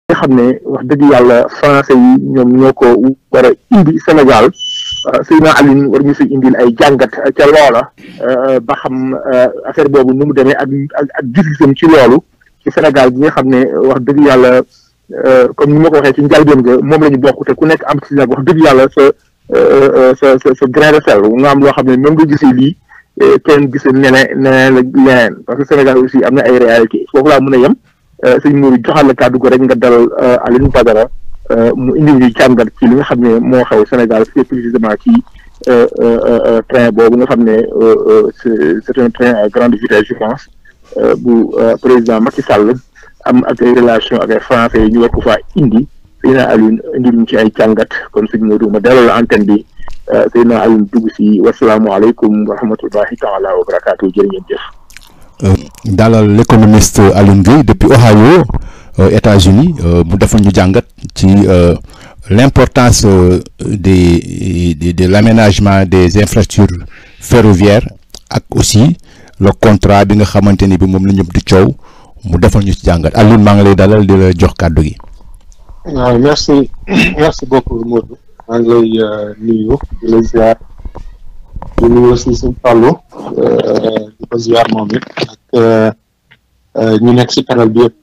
nga xam ne wax dëgg yàlla français yi ñoom ñoo ko war a indi Sénégal Seydina Alioune war ñu si indil ay jàngat ca loola ba xam affaire boobu nu mu demee ak ak ak gis-gisam ci loolu ci Sénégal bi nga xam ne wax dëgg yàlla comme ni ma ko waxee ci njëlbéen ga moom la ñu bokk te ku nekk am ci nag wax dëgg yàlla sa sa sa sa grain de sel nga am loo xam ne même nga gisee lii kenn gisee neneen neneen la leneen parce que Sénégal aussi am na ay réalité foofu laa mën a yem sëñ Mourou joxal la kàddu ko rek nga dalal Alioune Badara mu indi ñu jàngat ci li nga xam ne moo xew Sénégal plus précisément ci train boobu nga xam ne c'est un train à grande vitesse je pense bu président Macky Sall am ak ay relation ak ay français yi ñu war ko faa indi Seydina Alioune indi ñu ci ay jàngat kon sëñ Mourou ma dalal la antenne bi Seydina Alioune dugg si wasalaamualeykum wa rahmatullahi taala wa barakaatu jërë ngeen jëf. dalal l'économiste Alioune Gueye depuis Ohio États-Unis mu defal ñu jàngat ci l'importance des de de l'aménagement des infrastructures ferroviaires ak aussi le contrat bi nga xamante ni bi moom la ñëpp di coow mu defal ñu ci jàngat Alioune maa ngi lay dalal di la jox kàddu gi. waaw merci merci beaucoup Modou maa ngi lay nuyu di la ziar di nuyu aussi suñu Fallou di ko ziar moom it ak ñu nekk si panel bi yëpp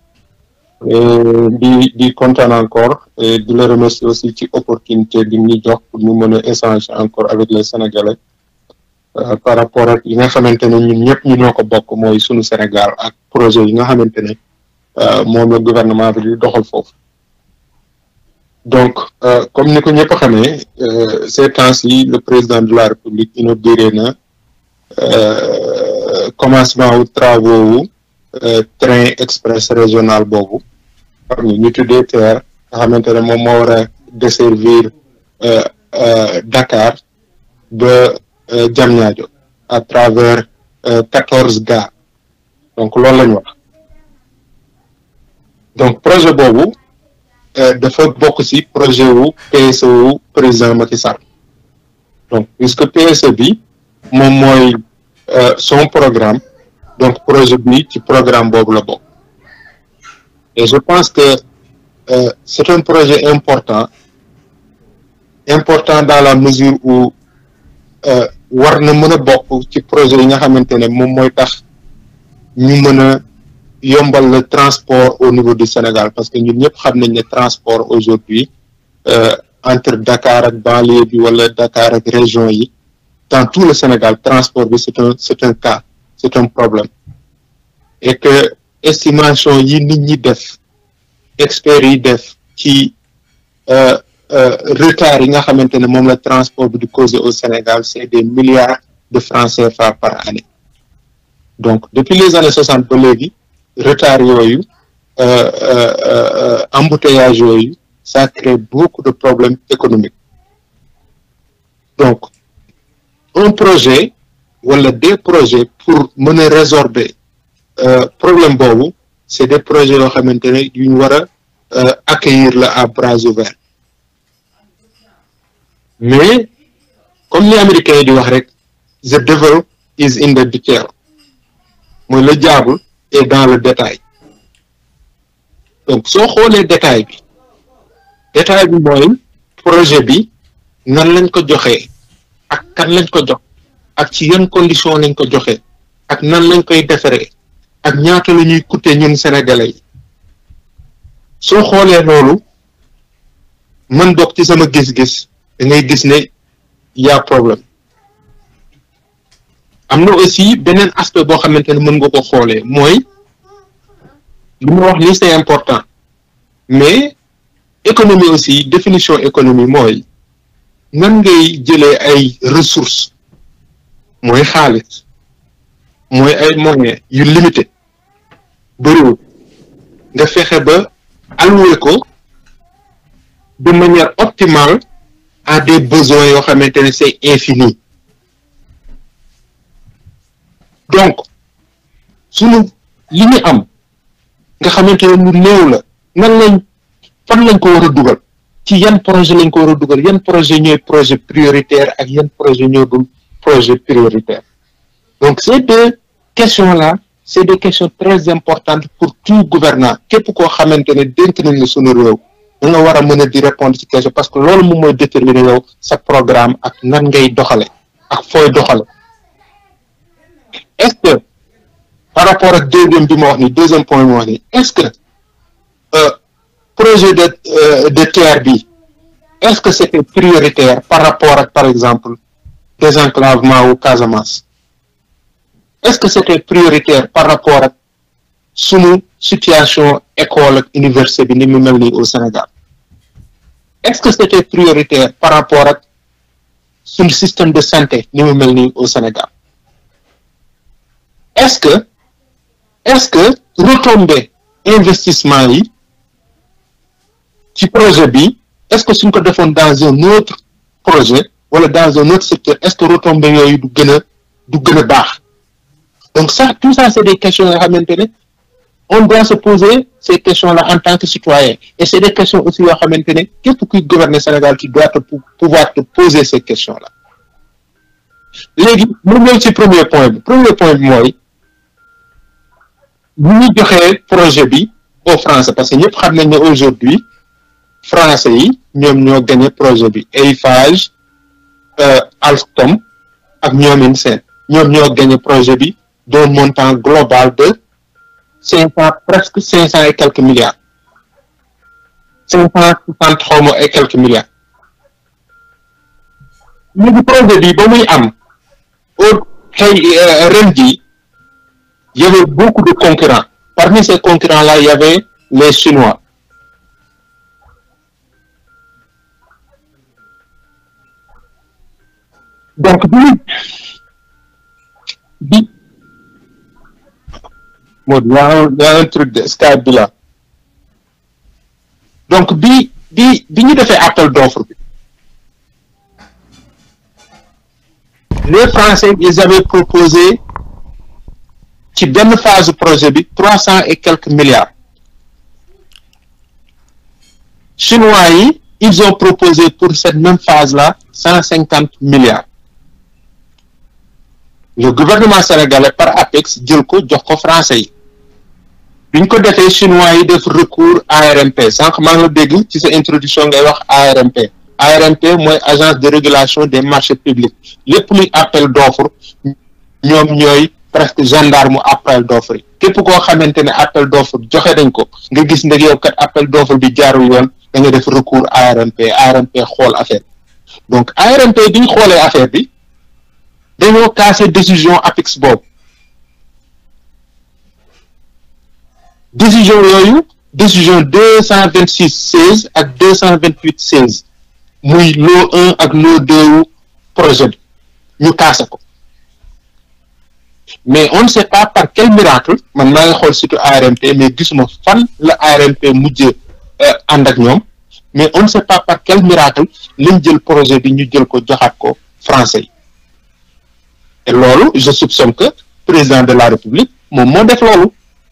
di di kontaan encore et di la remercier aussi ci opportunité bi ñu jox pour ñu mën a échanger encore avec les Sénégalais par rapport ak yi nga xamante ne ñun ñëpp ñu ñoo ko bokk mooy sunu Sénégal ak projet yi nga xamante ne moom la gouvernement bi di doxal foofu donc comme ni ko ñëpp xamee ces temps-ci le président de la République inauguré na commencement wu travaux wu train express régional boobu xam nga ñu tuddee TER nga xamante ne moom moo war a desservir Dakar ba Diamniadio à travers quatorze gares donc loolu la ñu wax donc projet boobu dafa bokk ci projet wu PSE wu président Macky Sall donc puisque PSE bi moom mooy son programme donc projet bi ci programme boobu la bokk et je pense que euh, c'est un projet important important dans la mesure où war na mën a bokk ci projet yi nga xamante ne moom mooy tax ñu mën a yombal le transport au niveau du Sénégal parce que ñun ñëpp xam nañ ne transport aujourd'hui euh, entre Dakar ak banlieue bi wala Dakar ak région yi dans tout le Sénégal transport bi c'est un c'est un cas c'est un problème et que estimation yi nit ñi def experts yi def ci euh, euh, retard yi nga xamante ne moom la transport bi di causer au Sénégal c'est des milliards de francs CFA par année donc depuis les années soixante ba léegi retard yooyu embouteillage yooyu ça crée beaucoup de problèmes économiques donc un projet wala des projets pour mën a résorber problème boobu c'est des projets yoo xamante ne yu ñu war a accueillir la à bras ouverts mais comme ni américains yi di wax rek the devil is in the detail mooy le diable est dans le détail donc soo xoolee détail bi détail bi mooy projet bi nan lañ ko joxee ak kan lañ ko jox ak ci yan condition lañ ko joxee ak nan lañ koy defaree ak ñaata la ñuy coûter ñun sénégalais yi soo xoolee loolu man bokk ci sama gis-gis da ngay gis ne y a problème am na aussi beneen aspect boo xamante ne mën nga ko xoolee mooy li ma wax ni c'est important mais économie aussi définition économie mooy nan ngay jëlee ay ressources mooy xaalis mooy ay moyens yu limité bëriwul nga fexe ba allouer ko de manière optimale à des besoins yoo xamante ne c'est infini donc sunu li ñu am nga xamante ne lu néew la nan lañ fan lañ ko war a dugal ci yan projet lañ ko war a dugal yan projet ñooy projet prioritaire ak yan projet ñoo dul projet prioritaire donc ces deux questions là c'est des questions très importantes pour tout gouvernant képp koo xamante ne dénk nañ la sunu réew da nga war a mën a di répondre ci question parce que loolu moom mooy déterminer yow sa programme ak nan ngay doxale ak fooy doxale est-ce que par rapport ak deuxième bi ma wax ni deuxième point bi ma wax ni est-ce que euh, projet de euh, de terre bi est-ce que c'était prioritaire par rapport ak par exemple désenclavement wu Casamance est-ce que c'était prioritaire par rapport ak sunu situation école ak université bi ni mu mel nii au Sénégal est-ce que c'était prioritaire par rapport ak sunu système de santé ni mu mel nii au Sénégal est-ce que est-ce que retombée investissement yi ci projet bi est-ce que suñ ko defoon dans un autre projet wala dans un autre secteur est-ce que retombées yooyu du gën a du gën a baax donc ça tout ça c'est des questions yoo xamante ne on doit se poser ces questions-là en tant que citoyen et c'est des questions aussi yoo xamante ne képp kuy gouverner Sénégal tu dois te pouvoir te poser ces questions-là léegi mu ñëw ci premier point bi premier point bi mooy bu ñu joxee projet bi aux Français parce que ñëpp xam nañ ne aujourd'hui Français yi ñoom ñoo gagné projet bi Eiffage Alstom ak ñoomin seen ñoom ñoo gagné projet bi d'un montant global de cinq cent presque cinq cent et quelques milliards cinq cent soixante xawma et quelques milliards léegi projet bi ba muy am au xëy ren ji il y avait beaucoup de concurrents parmi ces concurrents-là il y avait les Chinois donc bi bi moo y a un y a un truc de Skype bi là donc bi bi bi ñu defee appel d'offre bi les Français ils avaient proposé ci benn phase projet bi trois cent et quelques milliards Chinois yi ils ont proposé pour cette même phase-là cent cinquante milliards le gouvernement sénégalais par APEX jël ko jox ko français yi bi ñu ko defee chinois yi def recours ARMP sànq maa ngi dégg ci sa introduction ngay wax ARMP ARMP mooy agence de régulation des marchés publics lépp luy appel d'offre ñoom ñooy presque gendarme appel d'offre yi képp koo xamante ne appel d'offre joxe nañ ko nga gis ndeg yow kat appel d'offre bi jaarul yoon da nga def recours ARMP ARMP xool affaire donc ARMP bi ñu xoolee affaire bi dañoo casser décision APEX boobu décision yooyu décision deux cent vingt six seize ak deux cent vingt huit seize muy lot un ak lot deux wu projet bi ñu casser ko mais on ne sait pas par quel miracle man maa ngi xool surtout ARMP mais gisuma fan la ARMP mujj ànd ak ñoom mais on ne sait pas par quel miracle lañ jël projet bi ñu jël ko joxaat ko français yi et loolu je soupçonne que président de la république moom moo def loolu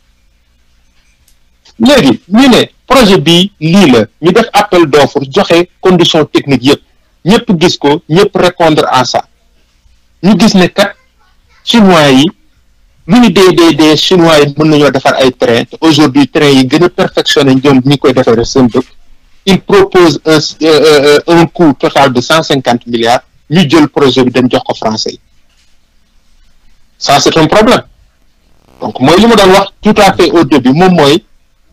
léegi ñu ne projet bi lii la ñu def appel d'offre joxe conditions techniques yëpp ñëpp gis ko ñëpp répondre à ça ñu gis ne kat chinois yi lu ñu dee dee dee chinois yi mën nañoo defar ay train te aujourd'hui train yi gën a perfectionné ñoom ñi koy defee seen dëkk il propose un un coût total de cent cinquante milliards ñu jël projet bi dem jox ko français yi ça c'est un problème donc mooy li ma doon wax tout à fait au début moom mooy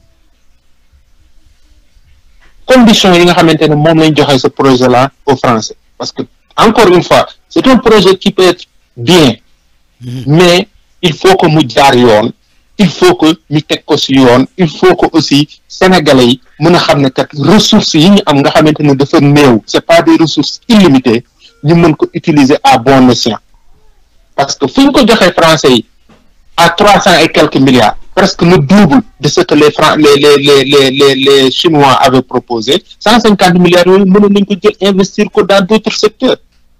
conditions yi nga xamante ne moom lañ joxe ce projet là aux Français parce que encore une fois c'est un projet qui peut être bien mais il faut que mu jaar yoon il faut que ñu teg ko ci yoon il faut que aussi sénégalais yi mën a xam ne kat ressources yi ñu am nga xamante ne dafa néew c'est pas des ressources illimitées ñu mën ko utiliser à bon escient parce que fu ñu ko joxee français yi à trois cent et quelques milliards presque le double de ce que les Fran les les les les les les chinois avaient proposé cent cinquante milliards yooyu mënoon nañ ko jël investir ko dans d'autres secteurs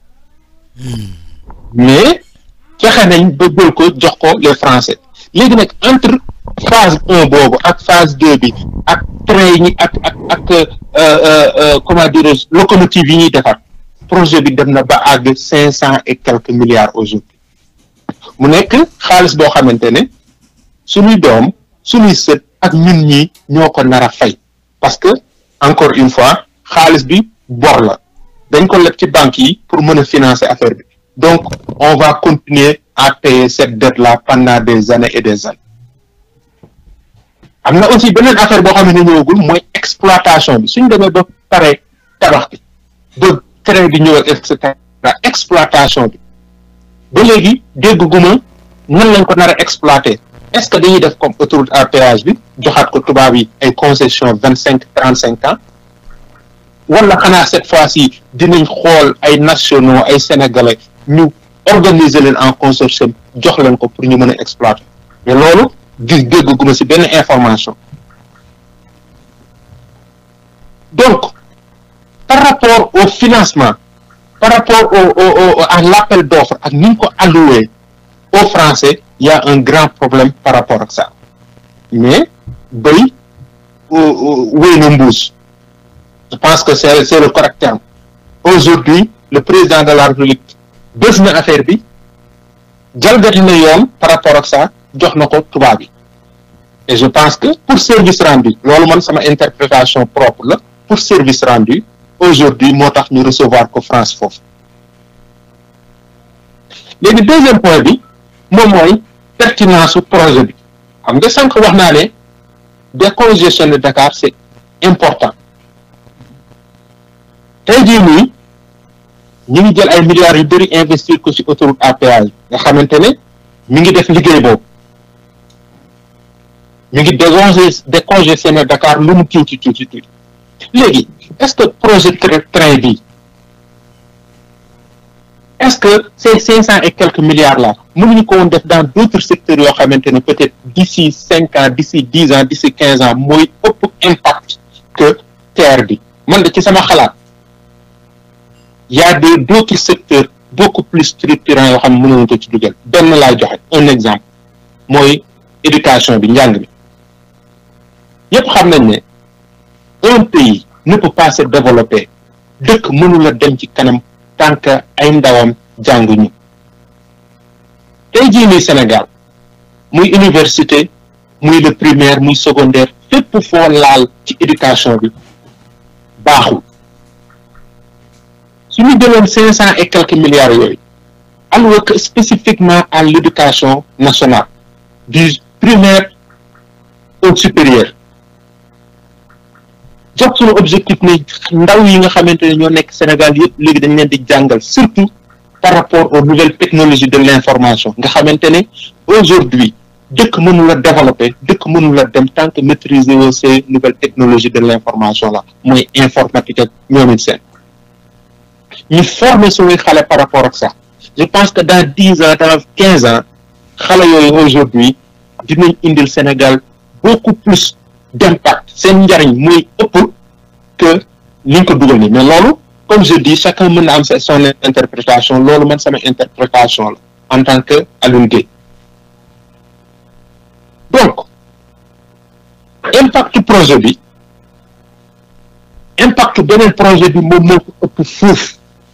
mais fexe nañ ba jël ko jox ko les français léegi nag entre phase un boobu ak phase deux bi ak train yi ak ak ak comment dirais-je locomotive yi ñuy defar projet bi dem na ba àgg cinq cent et quelques milliards aujourd'hui mu nekk xaalis boo xamante ne suñuy doom suñuy sët ak ñun ñi ñoo ko nar a fay parce que encore une fois xaalis bi bor la dañ ko leb ci banques yi pour mën a financer affaire bi donc on va continuer à payer cette dette là pendant des années et des années am na aussi beneen affaire boo xam ne ñëwagul mooy exploitation bi suñ demee ba pare tabax bi ba train bi ñëw et cetera exploitation bi ba léegi dégg guma nan lañ ko nar a exploiter est-ce que dañuy def comme autoroute à péage bi joxaat ko tubaab yi ay concession vingt cinq trente cinq ans wala xanaa cette fois-ci dinañ xool ay nationaux ay sénégalais ñu organiser leen en consortium jox leen ko pour ñu mën a exploiter mais loolu gis dégg guma ci benn information donc par rapport au financement par rapport au au à l'appel d'offres ak ni ñu ko alloué aux Français il y a un grand problème par rapport ak ça mais béy wéy na mbuus je pense que c'est c'est le correct terme aujourd'hui le président de la République bés na affaire bi jalgati na yoon par rapport ak ça jox na ko tubaab yi et je pense que pour service rendu loolu man sama interprétation propre la pour service rendu aujourd'hui moo tax ñu recevoir ko France foofu léegi deuxième point bi moom mooy pertinence su projet bi xam nga sànq wax naa ne décongestionner Dakar c'est important tey jii nii ñu ngi jël ay milliards yu bëri investir ko ci autoroute à péage nga xamante ne mi ngi def liggéey boobu mi ngi décongé décongestionner Dakar lu mu tuuti tuuti tuuti léegi est-ce que projet train bi est-ce que ces cinq cent et quelques milliards là mënuñu ko woon def dans d'autres secteurs yoo xamante ne peut-être d'ici cinq ans d'ici dix ans d'ici quinze ans mooy ëpp impact que terre bi man de ci sama xalaat y a des d'autres secteurs beaucoup plus structurants yoo xam ne mënuñu ko ci dugal benn laay joxe un exemple mooy éducation bi njàng bi yépp xam nañ ne un pays ne peut pas se développer dëkk mënula dem ci kanam tant que ay ndawam jànguñu tey jii nii Sénégal muy université muy le primaire muy secondaire fépp foo laal ci éducation bi baaxul su ñu jëloon cinq cent et quelques milliards yooyu alloué que spécifiquement à l'éducation nationale du primaire au supérieur jox suñu objectif ne ndaw yi nga xamante ne ñoo nekk Sénégal yëpp léegi dañ leen di jàngal surtout par rapport aux nouvelles technologies de l'information nga xamante ne aujourd'hui dëkk mënu la développer dëkk mënu la dem tant que maîtriser woo ces nouvelles technologies de l'information là mooy informatique ak ñoom it seen ñu former suñuy xale par rapport ak ça je pense que dans dix ans dans quinze ans xale yooyu aujourd'hui dinañ indil Sénégal beaucoup plus d'impact seen njariñ mooy ëpp que liñ ko dugal nii mais loolu comme je dis chacun mën na am son interprétation loolu man sama interprétation la en tant que Alioune Gueye donc impact projet bi impact beneen projet bi moom moo ko ëpp fuuf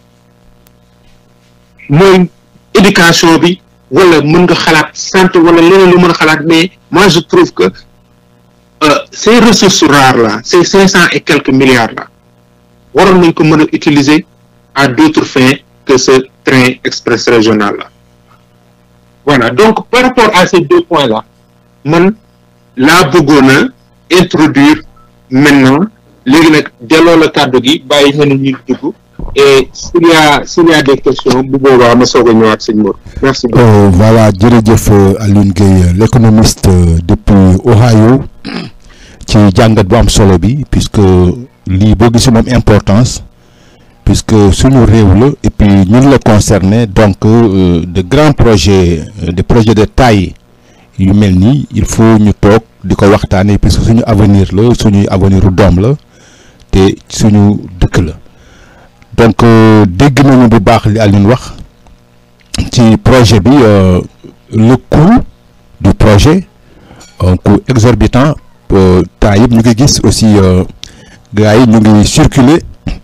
mooy éducation bi wala mën nga xalaat santé wala leneen lu mën a xalaat mais moi je trouve que euh, ces ressources rares là ces cinq cent et quelques milliards là waroon nañ ko mën a utiliser à d'autres fins que ce train express régional là voilà donc par rapport à ces deux points là man laa bëggoon a introduire maintenant léegi nag delloo la kàddu gi bàyyi ñeneen ñuy dugg et s'il y a s'il y a des questions bu boobaa ma soog a ñëwaat sëñ Mor merci beaucoup. Euh, voilà jërëjëf Alioune Gueye l'économiste depuis Ohio ci jàngat bu am solo bi puisque lii boo gisee moom importance puisque suñu réew la et puis ñun la concerné donc euh, de grands projets euh, des projets de taille yu mel nii il faut ñu toog di ko waxtaanee puisque suñu avenir la suñuy avenir u doom la te suñu dëkk la donc dégg nañu bu baax li Alioune wax ci projet bi le coût du projet un coût exorbitant temps yëpp ñu ngi gis aussi gars yi ñu ngi circuler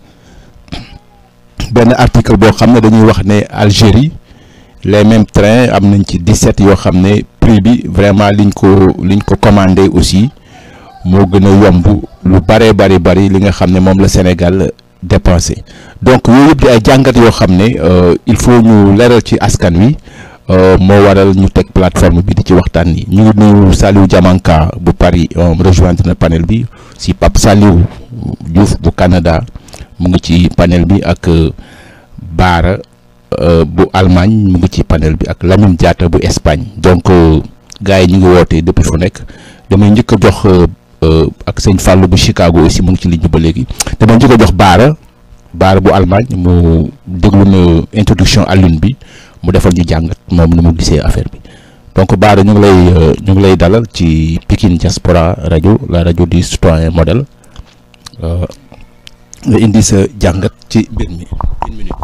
benn article boo xam ne dañuy wax ne Algérie les mêmes trains am nañ ci 17 yoo xam ne prix bi vraiment liñ ko liñ ko commandé aussi moo gën a yomb lu bëree bëri bëri li nga xam ne moom la Sénégal dépensé donc yooyu yëpp di ay jàngat yoo xam ne il faut ñu leeral ci askan wi moo waral ñu teg plateforme bi di ci waxtaan ni ñu ngi nuyu Saliou Diamanka bu Paris rejoindre na panel bi si Pape Saliou Diouf bu Canada mu ngi ci panel bi ak Baara bu Allemagne mu ngi ci panel bi ak Lamine Diatta bu Espagne donc gars yi ñu ngi woote depuis fu nekk damay njëkk a jox ak sëñ Fallou bu Chicago aussi mu ngi ci ligne bi ba léegi damay njëkk a jox Baara Baara bu Allemagne mu déglu na introduction Alioune bi mu defal ñu jàngat moom ni mu gisee affaire bi donc Baara ñu ngi lay ñu ngi lay dalal ci Pikine Diaspora rajo la rajo du citoyen modèle nga indi sa jàngat ci mbir mi une minute.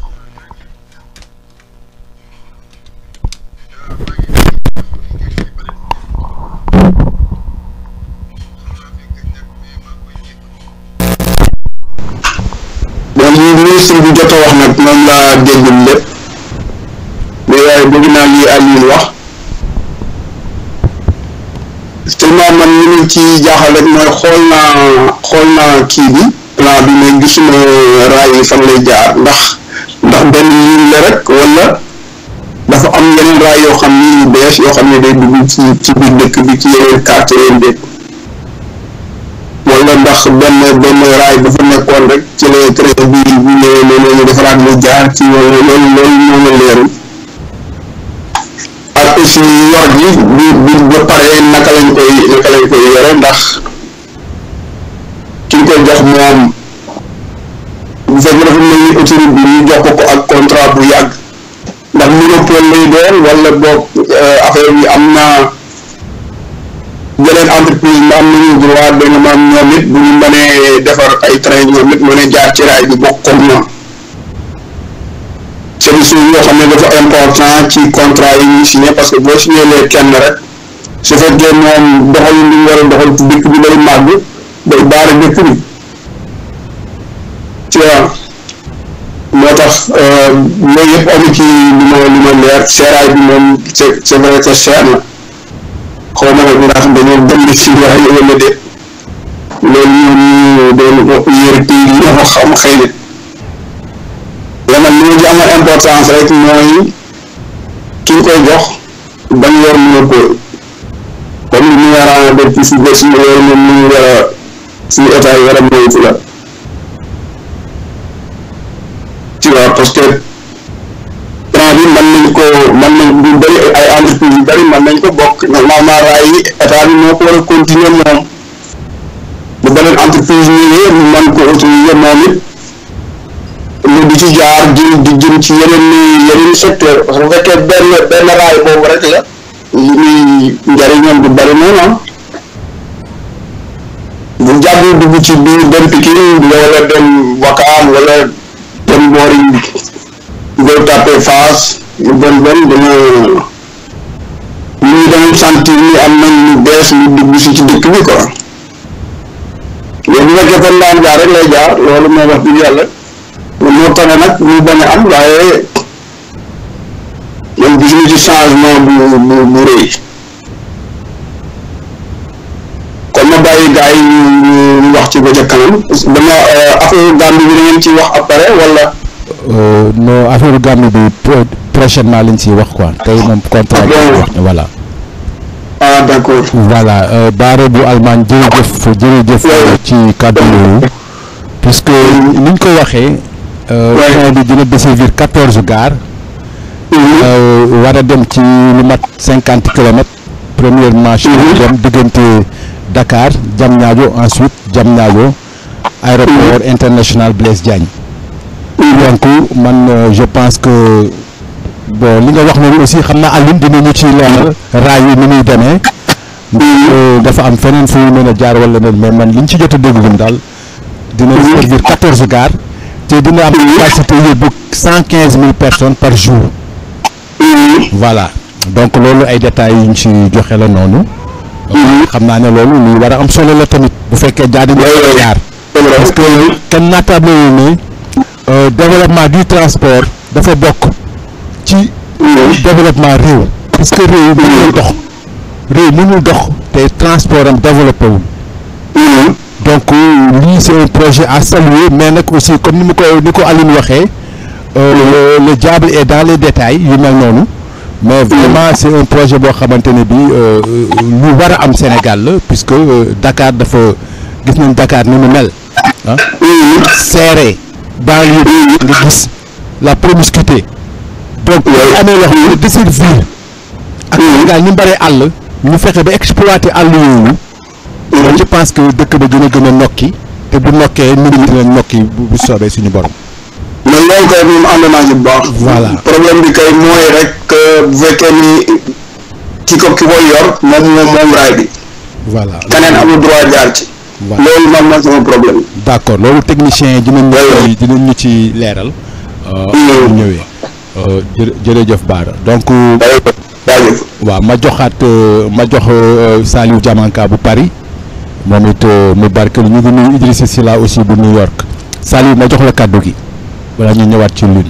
bon li ministre bi jot a wax nag moom laa déggul lépp mais waaye bëgg naa lii Alioune wax seulement man li ñu ci jaaxal rek mooy xool naa xool naa kii bi plan bi mais gisuma raay yi fan lay jaar ndax ndax benn ligne la rek wala dafa am yeneen raay yoo xam ni yu bees yoo xam ne day dugg ci ci biir dëkk bi ci yeneen quartier yi déet wala ndax benn benn raay dafa nekkoon rek ci la train bi bu ñëwee noonu ñu defaraat lu jaar ci loolu loolu loolu moo ma leerul ak aussi yor gi bi bi ba pare naka lañ koy naka lañ koy yore ndax ki ñu koy jox moom bu fekkee dafa mel ni autoroute bi ñu jox ko ko ak contrat bu yàgg ndax monopole lay doon wala boog affaire bi am na yeneen entreprise ma am nañu droit da nga maam ñoom it bu ñu mënee defar ay train ñoom it mën a jaar ci raay bi bokk comme ñoom service yoo xam ne dafa important ci contrat yi ñuy signé parce que boo signé lee kenn rek su fekkee moom doxal li ñu war a doxal ci dëkk bi day màgg day baare dëkk bi ci waaw moo tax loolu yëpp amu ci li ma li ma leer seeraay bi moom c'est c'est vrai que cher na xaw ma nag ndax dañoo dem si waaye wala déet loolu ñoom ñu doon yër kii ñoo ko xam xëy na man li ma ci amal importance rek mooy ki ñu koy jox bañ yor monopole comme li ñu war a def ci si bés yi loolu moom ñu war a suñu état yi war a moytu la ci waaw parce que plan bi mën nañ ko mën nañ bu bëri ay entreprise yu bëri mën nañ ko bokk normalement raay yi état bi moo ko war a continuer moom bu beneen entreprise ñëwee ñu mën ko utiliser moom it lu di ci jaar di di jëm ci yeneen yeneen secteur parce que bu fekkee benn benn raay boobu rek la li muy njëriñam du bëri noonu bu jàpp dugg ci biir dem Pikine wala dem Wakaam wala dem boori Gueule Tapée Fass lu bon bon dina ñu danañ sentir ni am nañ lu bees lu dugg si ci dëkk bi quoi mais bu fekkee fan daan jaar rek lay jaar loolu moo wax dëgg yàlla moo tax nag ñu bañ a am waaye man gisuñu ci changement bu bu bu rëy kon ma bàyyi gars yi ñu ñu wax ci ba ca kanam dama affaire Gambie bi da ngeen ci wax après wala. non affaire Gambie bi prochainement lañ ciy wax quoi tey moom contrat bi wax ne voilà. ah d' accord. voilà Baara bu Allemagne jërëjëf jërëjëf ci kàddu yooyu puisque ni ñu ko waxee. train bi dina desservir quatorze gares. war a dem ci lu mat cinquante kilomètres. premièrement ci dem diggante Dakar Diamniadio ensuite Diamniadio aéroport international Blaise Diagne. donc man je pense que bon li nga wax noonu aussi xam naa Alioune dinañu ci leeral raay yi ni muy demee. dafa am feneen fu mën a jaar wala ne mais man liñ ci jot a déglu daal. dina servir quatorze gares. te dina am capacité yóbbu cent quinze mille personnes par jour. voilà donc loolu ay détails yu ñu ci joxe la noonu. xam naa ne loolu lu war a am solo la tamit bu fekkee jaar nañu jaar. parce que kenn naataable ne développement du transport dafa bokk ci développement réew. parce que réew mënul dox réew mënul dox te transport am développé wul donc lii c'est un projet à saluer mais nag aussi comme ni mu ko ni ko Aline waxee euh, le diable est dans les détails yu mel noonu mais vraiment c'est un projet boo xamante ne bi euh, lu war a am Sénégal la puisque euh, Dakar dafa gis nañ Dakar ni mu mel ah serré banlieue bi nga gis la promiscuité donc bu amee loo xam ne desservir ak Sénégal ni mu bëree àll ñu fexe ba exploiter àll yooyu je pense que dëkk ba dina gën a nokki te bu nokkee nit ñi dina nokki bu bu soobee suñu borom. mais loolu kay moom ànd naa ci bu baax. Voilà. problème bi kay mooy rek que bu fekkee ni ki ko ki koy yor moom moom moom raay bi voilà keneen amul droit jaar ci. Voilà. loolu moom mooy sama problème. d'accord loolu technicien yi dinañ ñu Ouais, ci dinañ ñu ci leeral. euh, Mm. bu ñëwee Euh, jërë jërëjëf Bara donc jaajëf. waaw ma joxaat euh, ma jox euh, Saliou Diamanka bu Paris moom it euh, mu barkelu ñu ngi nuyu Idrissa Sylla aussi bu New York Saliou ma jox la kàddu gi wala ñu ñëwaat ci lune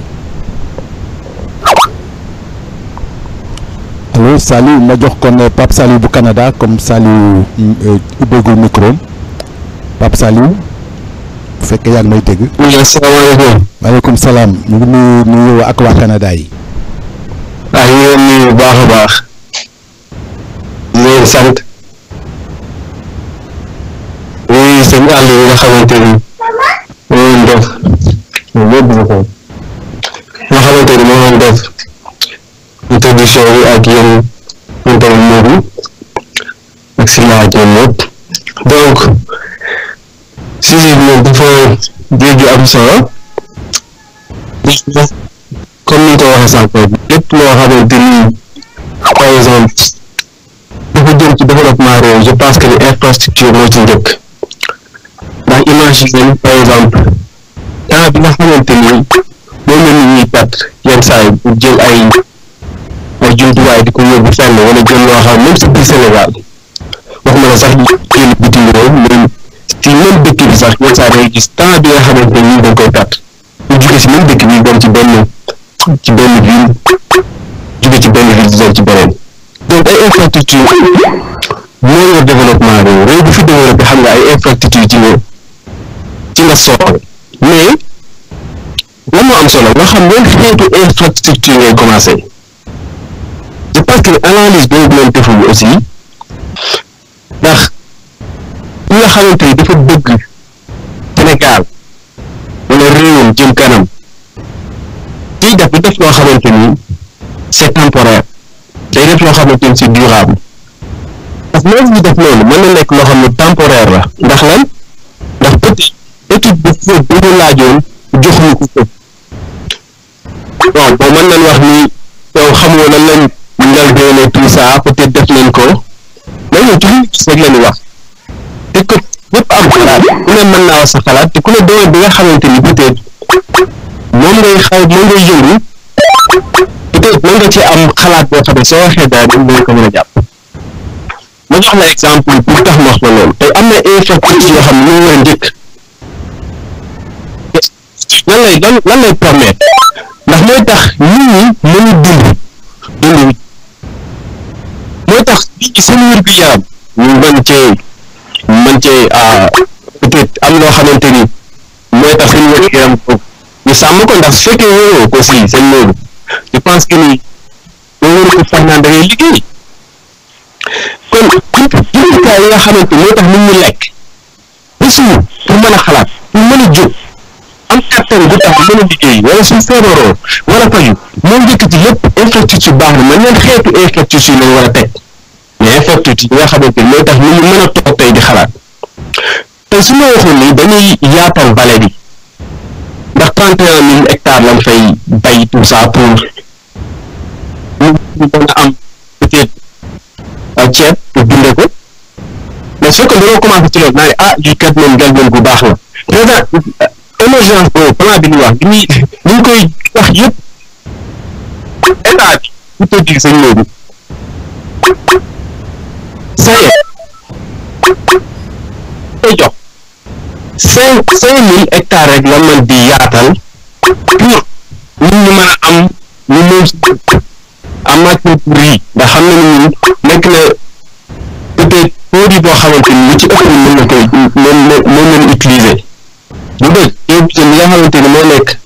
allo Saliou ma jox kon euh, Pape Saliou bu Canada comme Saliou euh, ubbeegul micro am Pape Saliou bu fekkee yaa ngi may dégg. oui asalaamaaleykum. maaleykum salaam ñu ngi nuyu nuyu ak waa Canada yi. ah ñu ngi leen nuyu bu baax a baax. di leen sant. oui sëñ àll yi nga xamante ni moo leen def ñoom ñëpp ñu ko. nga xamante ni moo leen def introduction bi ak yéen ñun tamit Modou ak Sylla ak ñoom ñëpp donc sujet bi moom dafa jéggi am solo comme ni nga ko waxee sànq lépp loo xamante ni par exemple dafa jëm ci développement réew je pense que ni infrastructure moo ci njëkk ndax imagine par exemple temps bi nga xamante ni moom la nit ñuy perte yenn saa yi pour jël ay ay jumtuwaay di ko yóbbu fenn wala jël loo xam même si biir Sénégal waxuma la sax ñu jël bitim réew mais ci même dëkk bi sax yenn saa day gis temps bi nga xamante ni dañ koy perte ñu jóge si même dëkk bi dem ci benn ci benn ville jóge ci benn ville di dem ci beneen donc ay infrastructure moo yor développement réew réew bu fi développé xam nga ay infrastructure ci nga ci nga soxla mais lan moo am solo nga xam yan xeetu infrastructure ngay commencé je pense que analyse boobu leen deful aussi ndax ki nga xamante ni dafa bëgg Sénégal wala réewam jëm kanam kiy def du def loo xamante ni c'est temporaire day def loo xamante ni c'est durable parce que loolu ñu def loolu mën na nekk loo xam ne temporaire la ndax lan ndax peut étude bu fóot bu ñu laajoon jox ñu ko fóot bon bon mën nañ wax ni yow xamoo lan lañ ngal doone tout ça peut-être def nañ ko mais ñun ci li ñu gis rek la ñu wax te ko ñëpp am xalaat ku ne mën naa wax sa xalaat te ku ne doole bi nga xamante ni peut-être moom ngay xaw moom ngay yëngu peut-être mën nga ci am xalaat boo xam ne soo waxee dara dañ ko mën a jàpp ma jox la exemple pour tax ma wax la loolu tey am na infrastructure yoo xam ne ñu war a njëkk lan lay lan lan lay permettre ndax mooy tax nit ñi mën a dund dund wi mooy tax nit ñi seen wér gu yaram ñu mën cee mën cee ah peut-être am loo xamante ni mooy tax seen wér gu yaram ko ñu sàmm ko ndax su fekkee wóoroo ko si seen loolu je pense que ni boo wóor ko sax naan da ngay liggéey kon jumtukaay yi nga xamante moo tax nit ñi lekk ba suur pour mën a xalaat pour mën a jóg am kattan gu tax mën a liggéey wala suñ feebaroo wala faju moo njëkk ci lépp infrastructure baax na mais ñeen xeetu infrastructure lañ war a teg mais infrastructure yi nga xamante ni mooy tax nit ñi mën a toog tey di xalaat tey su ma waxoon ni dañuy yaatal vallée bi ndax trente et un mille hectares lañ fay bay tout ça pour ñu mën a am peut-être ceeb pour dundee ko mais su fekkee dañoo commencé ci loolu naa ne ah lii kat moom gel moom bu baax la président émergence boobu plan bi ñu wax bi ñuy ñu ngi koy wax yëpp état bi bu ko dig sëñ Modou saye koy jox cinq cinq mille hectares rek la mën di yaatal pour nit ñi mën a am ñu moom si en matière pour riz ndax produit boo xamante ni lu ci ëpp mën na koy moom moom lañ utiliser bu dëgg ceebu jën bi nga xamante ni moo nekk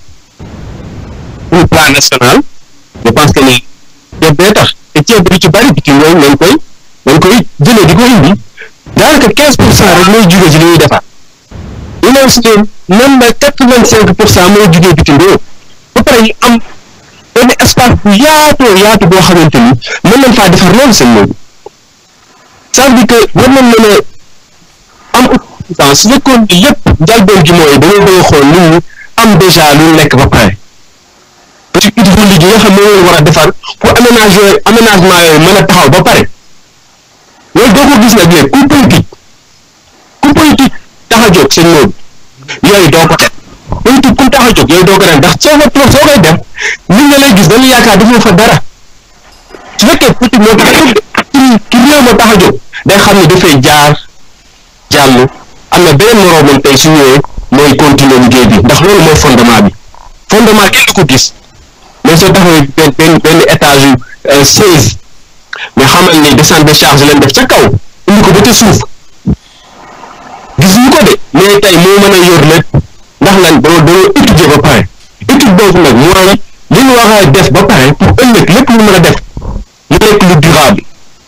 pour plan national je pense que ni ceeb bee tax te ceeb bi lu ci bari bitim réew lañ koy lañ koy jëlee di ko indi daanaka quinze pour cent rek mooy jugee ci li ñuy defar ñu ne aussi même ba quatre vingt cinq pour cent mooy jugee bitim réew ba pare ñu am benn espace bu yaatoo yaatu boo xamante ni mën nañ faa defar loolu seen loolu ça veut dire que war nañ mën a am autosuffisance su fekkoon ni lépp njëlbeen gi mooy dañoo bëgg a xool nit ñi am déjà lu lekk ba pare parce que hydraulique yi nga xam ne moom war a defar pour aménager aménagement yooyu mën a taxaw ba pare loolu doo ko gis nag léegi ku politique ku politique tax a jóg seen loolu yooyu doo ko def politique ku tax a jóg yooyu doo ko def ndax soo ko toog soo koy def nit ñi lay gis dañu yaakaar defoo fa dara su fekkee politique moo tax a jóg ki réew ma tax a jóg day xam ne dafay jaar jàll am na beneen moroomam tey su ñëwee mooy continuer liggéey bi ndax loolu mooy fondement bi fondement kenn du ko gis mais soo taxawee benn benn benn étage yu seize mais xamal ni descente de charge leen def ca kaw indi ko ba ca suuf gisuñu ko de mais tey moo mën a yor lépp ndax lan dañoo dañoo étudier ba pare étude boobu nag mooy li ñu war a def ba pare pour ëllëg lépp lu mën a def mu nekk lu durable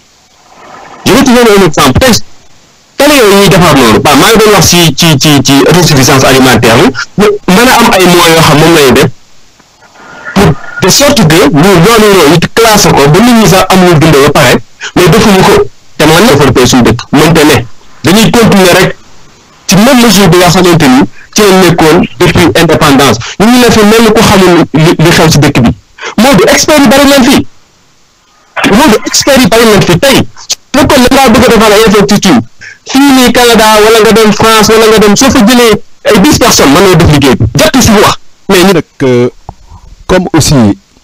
je vais te donner un exemple tey tali yooyu ñuy defar noonu ba maa ngi doon wax ci ci ci ci autosuffisance alimentaire yi mën a am ay moyens yoo xam moom lañuy def pour de sorte que ñu yoonu yooyu it classé ko ba nit ñi sax am lu dundee ba pare mais defuñu ko te mën na développer suñu dëkk mënte ne dañuy continuer rek ci même mesure bi nga xamante ni ci lañ nekkoon depuis indépendance ñu ngi leen fi mel ni ku xamul li li xew ci dëkk bi moo di expert yi bari nañ fi moo di expert yi bari nañ fi tey fekkoon da ngaa bëgg a defal ay infrastructure fii nii Canada wala nga dem France wala nga dem soo fa jëlee ay dix personnes mën nga def liggéey bi jot si wax mais ñu nag comme aussi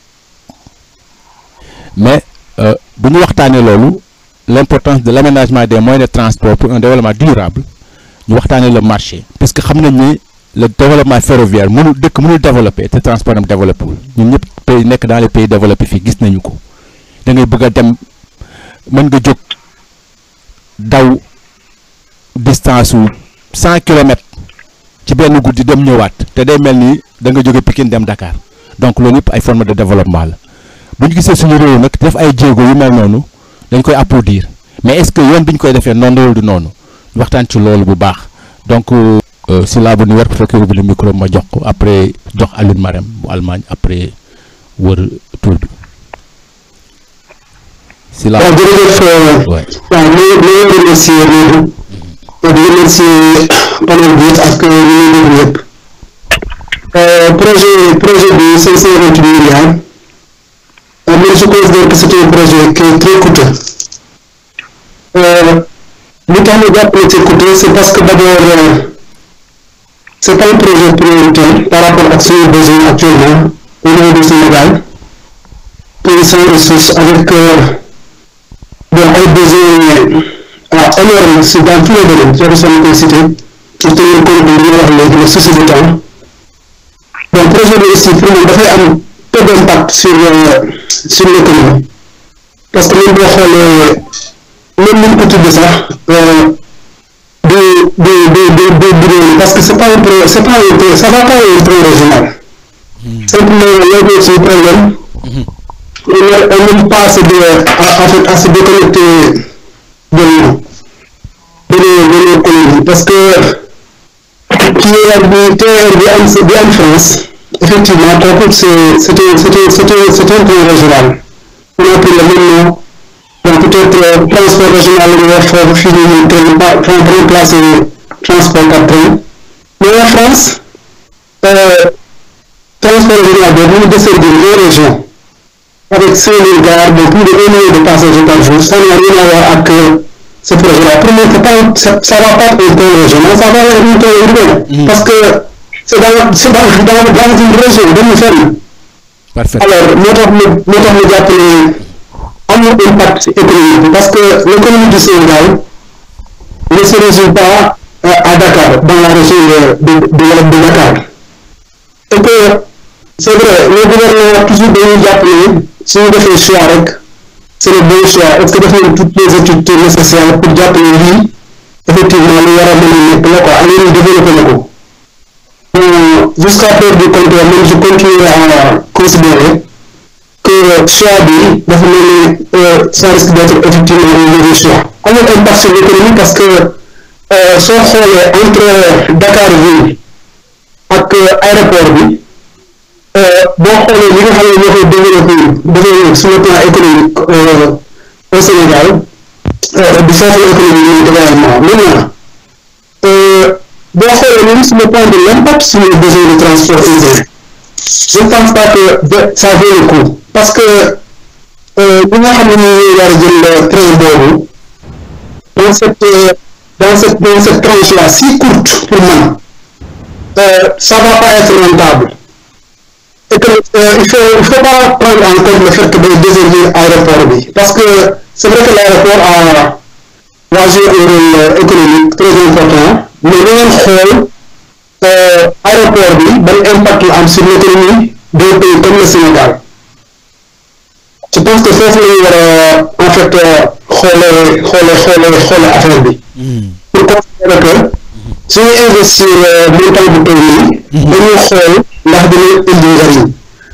mais bu ñu waxtaanee loolu l'importance de l'aménagement des moyens de transport pour un développement durable ñu waxtaanee le marché parce que xam nañ ni le développement ferroviaire mënul dëkk mënul développer te transport am développé wul ñun ñëpp pays nekk dans les pays développés fii gis nañu ko da ngay bëgg a dem mën nga jóg daw distance su cent kilomètres ci benn guddi dem ñëwaat te day mel ni da nga jóge Pikine dem Dakar donc loolu yëpp ay forme de développement la bu ñu gisee suñu réew nag def ay jéego yu mel noonu dañ koy applaudir mais est-ce que yoon bi ñu koy defee noonu loolu du noonu waxtaan ci loolu bu baax donc si laa bu ñu war fekkee ubbi le micro ma jox ko après jox Alioune Marème bu Allemagne après wër tour bi si laa waaw jërëjëf waaw ñu ñu ngi remercier loolu di remercier panel bi ak ñu ngi déglu yëpp projet projet bi cinq cent vingt milliards man je considère que c'est un projet qui est très coûteux li tax ñu jàpp ne c'est coûteux c'est parce que d'abord c'est pas un projet prioritaire par rapport ak suñu besoin actuellement au niveau du Sénégal pays sans ressources avec bon ay besoins ah énormes si dans tous les domaines je vais koy citer pour tenir compte de li nga wax léegi le souci du temps donc projet bi aussi pour moom dafay am peu d'impact sur sur l'économie parce que même boo xoolee même ni ñu ko tuddee sax du du du du du du parce que c'est pas un pro c'est pas un pro ça va pas un train régional simplement loolu aussi problème on même pas assez de en fait à se déconnecter de de de nos économies parce que TER bi TER bi am bi am France effectivement kooku c'est c'est un c'est un c'est un c'est un train régional on a pris le même nom donc peut-être transport régional la ñu wax foofu fii nii train ba train remplacer transport par train mais en France transport régional boobu mu desservir les régions avec cinq mille gares de plus de un million de passagers par jour ça n'a rien à voir avec ce projet-là pour moi c'est pas ça, ça va pas être un train régional ça va être un train urbain parce que c'est dans c'est dans dans dans une région dañu fenn parfait alors moo tax mu moo tax mu jàpp ne amul impact économique bi parce que l'économie du Sénégal ne se résume pas à Dakar dans la région de de de de Dakar et que c'est vrai le gouvernement toujours dañuy jàpp ne suñu defee choix rek c'est le bon choix est-ce que def nañ toutes les études nécessaires pour jàpp ne lii effectivement lu war a mën a nekk la quoi ak yéen développé na ko jusqu'à preuve du contraire man je continue à considérer que choix bi dafa mel ni ça risque d'être effectivement un mauvais choix amul impact sur l'économie parce que soo xoolee entre Dakar ville ak aéroport bi boo xoolee li nga xam ne ñoo koy développé développé sur le plan économique au Sénégal du foofu l'économie bi également maintenant boo xoolee même sur le plan de l'impact sur les besoins de transport urbain je ne pense pas que ça vaut le coup parce que ñi nga xam ne ñu war a jël train boobu dans cette dans cette dans cette tranche là si courte pour man ça va pas être rentable et que il faut il faut pas prendre en compte le fait que day desservir aéroport bi parce que c'est vrai que l'aéroport a va jouer un rôle économique très important mais na ngeen xool aéroport bi ban impact la am sur l'économie d'un pays comme le Sénégal je pense que foofu la ñu war a en fait xoolee xoolee xoolee xoolee affaire bi pour considérer que suñu investir montant bu toll nii dañuy xool ndax dina indi njariñ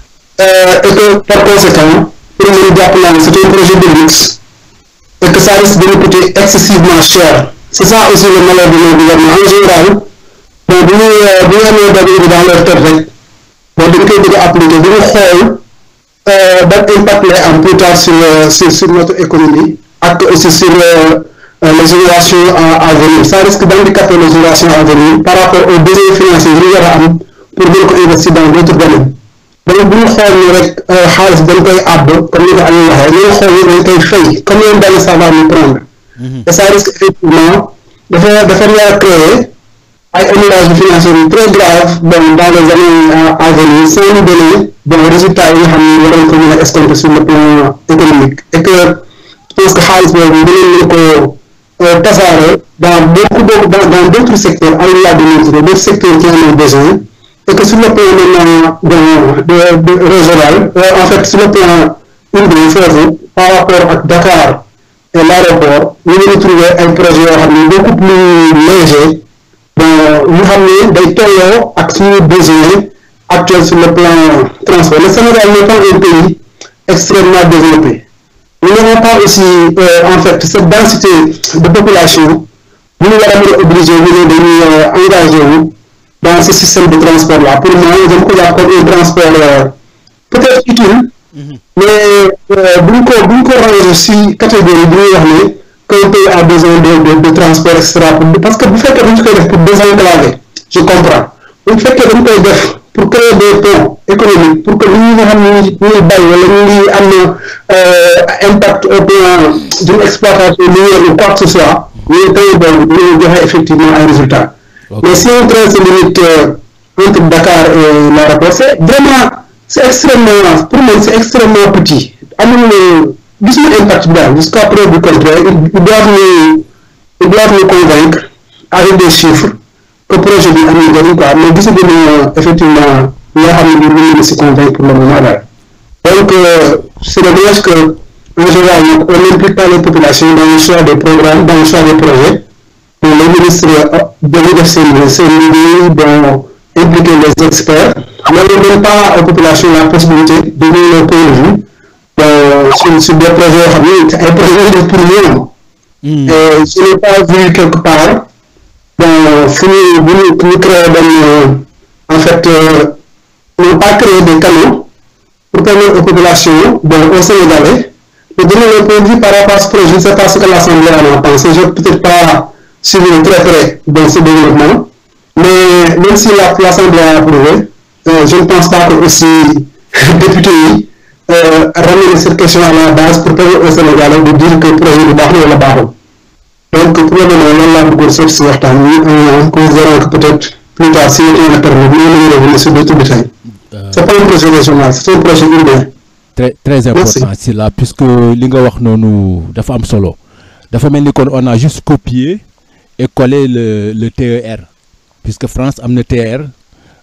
et que par conséquent pour mën jàpp naa ne c'est un projet de luxe et que ça risque de nous coûter excessivement cher c'est ça aussi le malheur de nos gouvernements en général bon bu ñu bu ñu amee dara bi dans leur tête rek bon dañ koy bëgg a appliquer bu ñu xool ban impact lay am plus tard sur sur sur notre économie ak aussi sur les générations à venir ça risque d'handicaper les générations à venir par rapport aux besoins financiers yi ñu war a am pour mën ko investir dans d'autres domaines donc bu ñu xool ni rek xaalis dañ koy àbb comme ni ko Aliou waxee ñu xool ni dañ koy fay comme yoon daal ça va nous prendre et ça risque effectivement dafa dafa nar a créer ay annulation financière yu très grave bon dans les années à venir sans nous donner bon résultats yi nga xam ne war nañ ko mën a escompter sur le plan économique et que je pense que xaalis boobu dinañ ko tasaare dans beaucoup beaucoup dans dans d'autres secteurs au-delà de notre d'autres secteurs qui en ont besoin et que sur le plan maintenant bon de de régional en fait sur le plan urbain foofu par rapport ak Dakar et l'aéroport ñu ngi trouver ay projets yoo xam ne beaucoup plus léger bon ñu xam ne day tolloo ak suñu besoin actuel sur le plan transport le Sénégal n'est pas un pays extrêmement développé nous n'avons pas aussi en fait cette densité de population bu ñu war a mën a obligé ñu ne dañuy engagé wu dans ce système de transport là pour moi je me considère comme un transport peut-être utile mais bu ñu ko bu ñu ko ranger si catégorie bi ñuy wax ne qu'un pays a besoin de de de transport et cetera parce que bu fekkee dañu koy def pour désenclaver je comprends bu fekkee dañu koy def pour créer des ponts économiques pour que nit ñi nga xam ne ñu ngi bay wala ñu ngi am impact au plan d'une exploitation minière ou quoi que ce soit ñu créer boobu ñu joxe effectivement ay résultats mais si un train se limite entre Dakar et l'aéroport c'est vraiment c'est extrêmement pour moi c'est extrêmement petit amul gisuma impact bi daal jusqu'à preuve du contraire ils doivent nous ils doivent nous convaincre avec des chiffres que projet bi am na njëriñ quoi mais gisaguñu effectivement loo xam ne bii mën na si convaincre pour le moment daal donc c'est dommage que en général nag on n'implique pas les populations dans le choix des programmes dans le choix des projets mais les ministres dañuy def seen seen liggéey bon impliquer les experts mais on ne donne pas aux populations la possibilité de donner leur point de vue bon sur sur des projets yoo xam ne ay projets de pour ñoom et je n'ai pas vu quelque part bon fu ñu bu ñu bu ñu créé benn en fait on pas créé des canaux pour permettre aux populations bon aux Sénégalais de donner leur point de vue par rapport à ce projet je ne sais pas ce que l'Assemblée en a pensé je peut-être pas suivi de très près dans ce développement mais même si la l'Assemblée a approuvé je ne pense pas que aussi député yi ramener cette question à la base pour permettre aux Sénégalais de dire que projet bi baax na wala baaxul donc pour le moment loolu laa bëggoon seet si waxtaan wi en considérant que peut-être plus tard si on a permis ñu mën a revenir sur d'autres détails c'est pas un projet régional c'est un projet urbain très très important c'est là puisque li nga wax noonu dafa am solo dafa mel ni kon on a juste copié et collé le le TER puisque France am na TER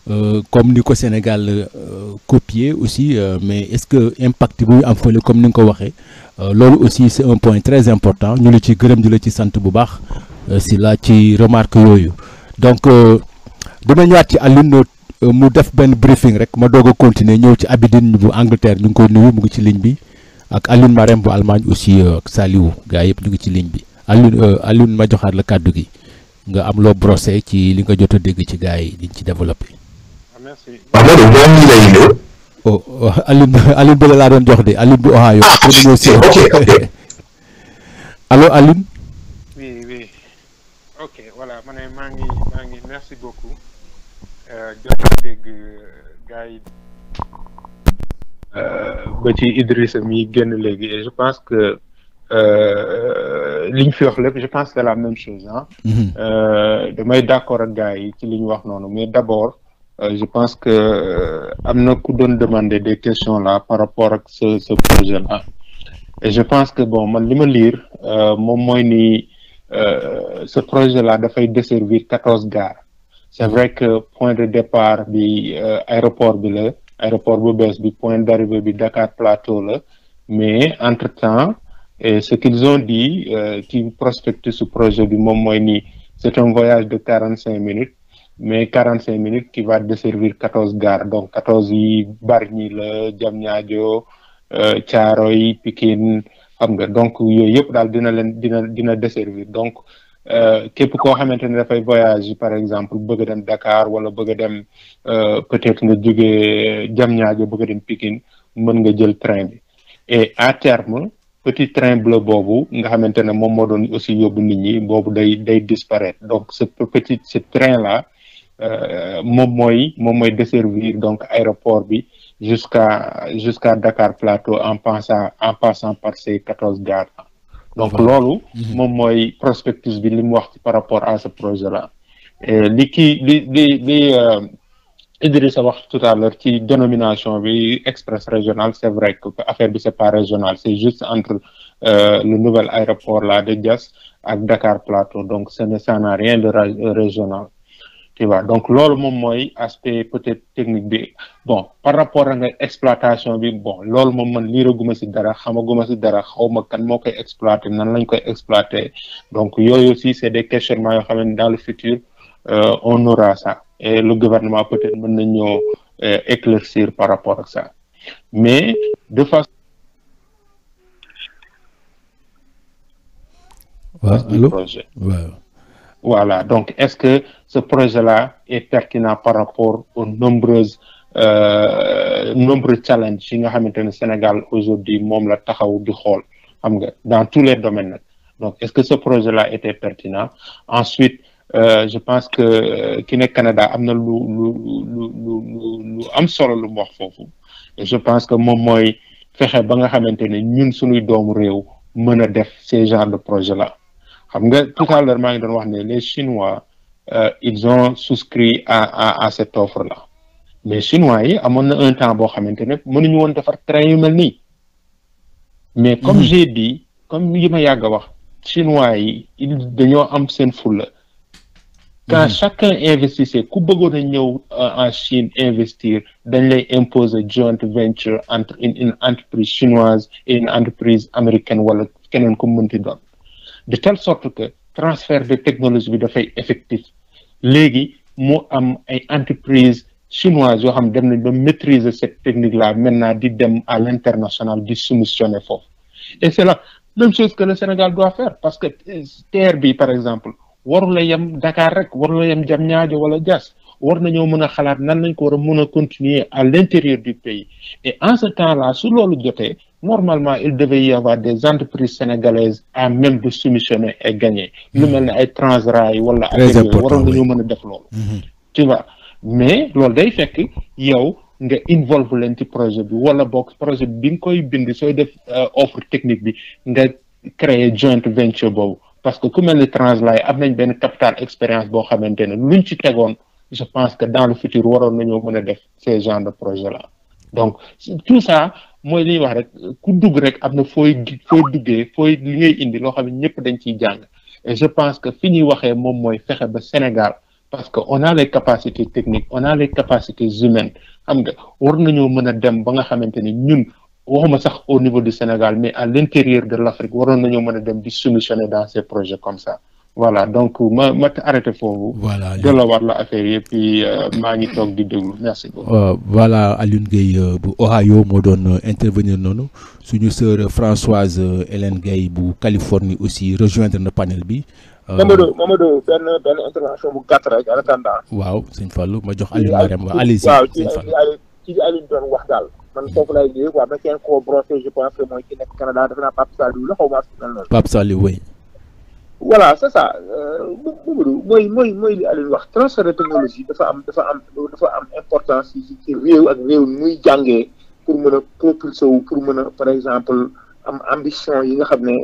euh, comme ni ko Sénégal euh, copier aussi euh, mais est-ce que impact bu am fële comme ni nga ko waxee euh, loolu aussi c'est un point très important ñu la ci gërëm di la ci sant bu baax euh, si la ci remarque yooyu donc euh, dama ñëwaat ci Alioune euh, mu def benn briefing rek ma doog a continuer ñëw ci Abidine bu Angleterre ñu ngi koy nuyu mu ngi ci ligne bi ak Alioune Marème bu Allemagne aussi euh, ak Saliou gars yëpp ñu ngi ci ligne bi Alioune euh, Alioune ma joxaat la kàddu gi nga am loo brossé ci li nga jot a dégg ci gars yi liñ ci développé. merci waaw moo tax boo ñu lay ñëw. oh oh, Alioune Alioune bële laa doon jox de Alioune bu Ohio. Ah, après ñu ñëw si ok, ok. allo Alioune. oui oui ok voilà ma ne maa ngi maa ngi merci beaucoup euh, jot naa dégg gars yi euh, ba ci Idrissa mi génn léegi et je pense que euh, li ñu fi wax lépp je pense que c'est la même chose ah Mhm. Euh, damay d'accord ak gars yi ci li ñu wax noonu mais d'abord euh, je pense que euh, am na ku doon demander des questions là par rapport ak ce ce projet là et je pense que bon man li ma lire euh, moom mooy ni euh, ce projet là dafay desservir quatorze gares c'est vrai que point de départ bi euh, aéroport bi la aéroport bu bees bi point d'arrivée bi Dakar Plateau la mais entre temps et ce qu'ils ont dit euh, qui prospecte ce projet bi moom mooy ni c'est un voyage de quarante cinq minutes mais quarante cinq minutes qui va desservir quatorze gares donc quatorze yi Bargny la Diamniadio euh, Thiaroye Pikine xam nga donc yooyu yëpp daal dina leen dina dina desservir donc euh, képp koo xamante ne dafay voyage par exemple bëgg a dem Dakar wala bëgg a dem euh, peut-être nga jógee Diamniadio bëgg a dem Pikine mën nga jël train bi et à terme petit train bleu boobu nga xamante ne moom moo doon aussi yóbbu nit ñi boobu day day disparaître donc ce petit ce train là euh, moom mooy moom mooy desservir donc aéroport bi jusqu'à jusqu'à Dakar Plateau en passant en passant par ces quatorze gares là donc Voilà. loolu moom mooy prospectus bi li mu wax ci par rapport à ce projet là et li kii li li li euh, Idrissa wax tout à l'heure ci dénomination bi express régional c'est vrai que affaire bi c'est pas régional c'est juste entre euh, le nouvel aéroport là de Diass ak Dakar Plateau donc ce ne ça n'a rien de ra- régional tu vois donc loolu moom mooy aspect peut-être technique bi bon par rapport ak nga exploitation bi bon loolu moom man liiraguma ci dara xamaguma ci dara xawma kan moo koy exploiter nan lañ koy exploiter donc yooyu aussi c'est des questionnements yoo xam ne dans le futur euh, on aura ça et le gouvernement peut-être mën nañoo euh, éclaircir par rapport ak ça mais de façon waaw du allo projet waaw. Voilà, donc est-ce que ce projet-là est pertinent par rapport aux nombreuses euh, nombreux challenges yi nga xamante ne Sénégal aujourd'hui moom la taxaw di xool xam nga dans tous les domaines nag donc est-ce que ce projet-là était pertinent ensuite euh, je pense que euh, ki nekk Canada am na lu lu lu lu lu lu am solo lu mu wax foofu et je pense que moom mooy fexe ba nga xamante ne ñun suñuy doomu réew mën a def ces genres de projet-là xam nga tout à l'heure maa ngi doon wax ne les Chinois euh, ils ont souscrit à à à cette offre-là mais Chinois yi amoon na un temps boo xamante ne mënuñu woon defar train yu mel nii mais comme j'ai dit comme yi ma yàgg a wax Chinois yi ils dañoo am seen fulla quand chacun investissait ku bëggoon a ñëw euh, en Chine investir dañ lay imposer joint venture entre une une entreprise chinoise et une entreprise américaine wala keneen ku mënti doon de telle sorte que transfert de technologie bi dafay effectif léegi mu am ay entreprises chinoises yoo xam dem nañ ba maîtriser cette technique là maintenant di dem à l'international di soumissionner foofu et c'est la même chose que le Sénégal doit faire parce que euh, terre bi par exemple warula yem Dakar rek warula yem Diamniadio wala Diass war nañoo mën a xalaat nan lañ ko war a mën a continuer à l'intérieur du pays et en ce temps-là su loolu jotee normalement il devait y avoir des entreprises sénégalaises à même de soumissionner et gagner lu mel ne ay Transrail wala Très affaire yooyu important, waroon oui. nañoo mën a def loolu tu vois mais loolu day fekk yow nga involve leen ci projet bi wala boog projet bi bi nga koy bind sooy def euh, offre technique bi nga créer joint venture boobu parce que ku mel ni Translay am nañ benn capital expérience boo xamante ne luñ ci tegoon je pense que dans le futur waroon nañoo mën a def ces genres de projet là donc tout ça mooy li ñuy wax rek ku dugg rek am na fooy gi- fooy duggee fooy li ngay indi loo xam ne ñëpp dañ ciy jàng et je pense que fi ñuy waxee moom mooy fexe ba Sénégal parce que on a les capacités techniques on a les capacités humaines xam nga war nañoo mën a dem ba nga xamante ni ñun waxuma sax au niveau du Sénégal mais à l'intérieur de l'Afrique waroon nañoo mën a dem di solutionner dans ces projets comme ça voilà donc ma ma arrêté foofu. voilà delloowaat la affaire yi et puis maa ngi toog di déglu merci beaucoup. voilà Alioune Gueye bu Ohio moo doon intervenir noonu suñu sœur Françoise Hélène Gueye bu Californie aussi rejoindre na panel bi. Mamadou Mamadou benn benn intervention bu gàtt rek en attendant. waaw sëñ Fallou ma jox Alioune Marème waaw allez-y waaw ci sëñ Fallou ci ci Alioune doon wax daal. man foofu lay jógee quoi mais kenn koo brossé je pense que mooy ki nekk Canada defe naa Pape Saliou la xaw ma mel noonu. Pape Saliou oui. voilà c'est ça Mamadou mooy mooy mooy li Alioune wax transfert de technologie dafa am dafa am dafa am importance ci ci réew ak réew muy jàngee pour mën a propulser wu pour mën a par exemple am ambition yi nga xam ne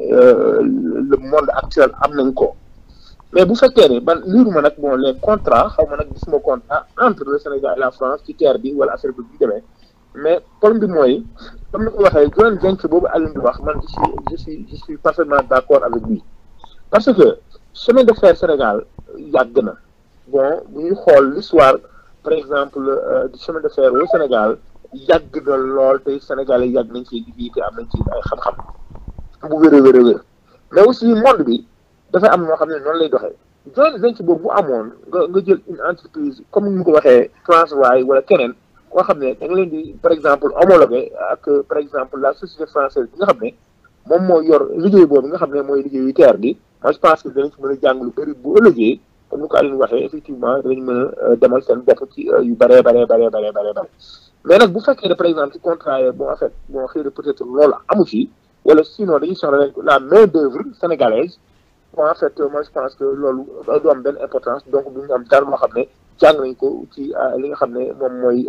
le monde actuel am nañ ko mais bu fekkee ne ban liiruma nag bon les contrats xaw ma nag gisuma contrat entre le Sénégal et la France ci terre bi wala affaire bi bi demee mais problème bi mooy comme ni ko waxee joint venture boobu Alioune di wax man je suis je suis je suis parfaitement d'accord avec lui parce que chemin de fer Sénégal yàgg na bon bu ñuy xool l'histoire par exemple du chemin de fer au Sénégal yàgg na lool te Sénégalais yàgg nañ ci liggéey te am nañ ci ay xam-xam bu wér a wér a wér mais aussi monde bi dafay am noo xam ne noonu lay doxee joint venture boobu bu amoon nga nga jël une entreprise comme ni mu ko waxee Transrail wala keneen koo xam ne da nga leen di par exemple homologué ak par exemple la société française bi nga xam ne moom moo yor liggéey boobu nga xam ne mooy liggéeyu terre bi moi je pense que danañ ci mën a jàng lu bëri bu ëllëgee comme ni ko Alioune waxee effectivement danañ mën a demal seen bopp ci yu bëree bëree bëree bëree bëree bëri mais nag bu fekkee ne par exemple ci contrat yi bon en fait bon xëy na peut-être loolu amu ci wala sinon dañuy soxla la main d'œuvre sénégalaise bon en fait moi je pense que loolu du am benn importance donc duñu am dara loo xam ne jàng nañ ko ci li nga xam ne moom mooy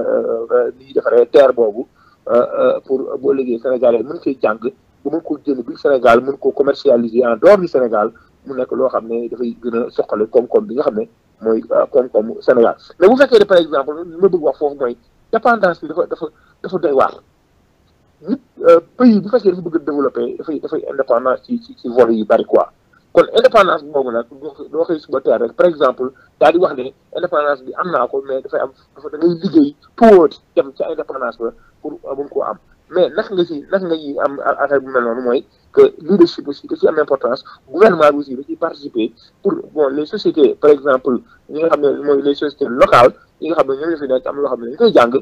li ñuy defaree terre boobu pour boo liggéey sénégalais mën koy jàng ba mën ko jënd bi Sénégal mën ko commercialiser en dehors du Sénégal mu nekk loo xam ne dafay gën a soxale koom-koom bi nga xam ne mooy koom-koomu Sénégal mais bu fekkee ne par exemple li ma bëgg wax foofu mooy dépendance bi dafa dafa dafa doy waar nit pays bu fekkee dafa bëgg a développer dafay dafay indépendance ci ci ci vol yu bari quoi kon indépendance boobu nag doo xëy suba teel rek par exemple daal di wax ne indépendance bi am naa ko mais dafay am dafa da ngay liggéey tuuti dem ca indépendance ba pour mun koo am mais naka nga ci naka nga ci am affaire bu mel noonu mooy que leadership aussi da ci am importance gouvernement bi aussi da ciy participer pour bon les sociétés par exemple ñi nga xam ne mooy les sociétés locales yi nga xam ne ñoo ñu fi nekk am loo xam ne dañu koy jàng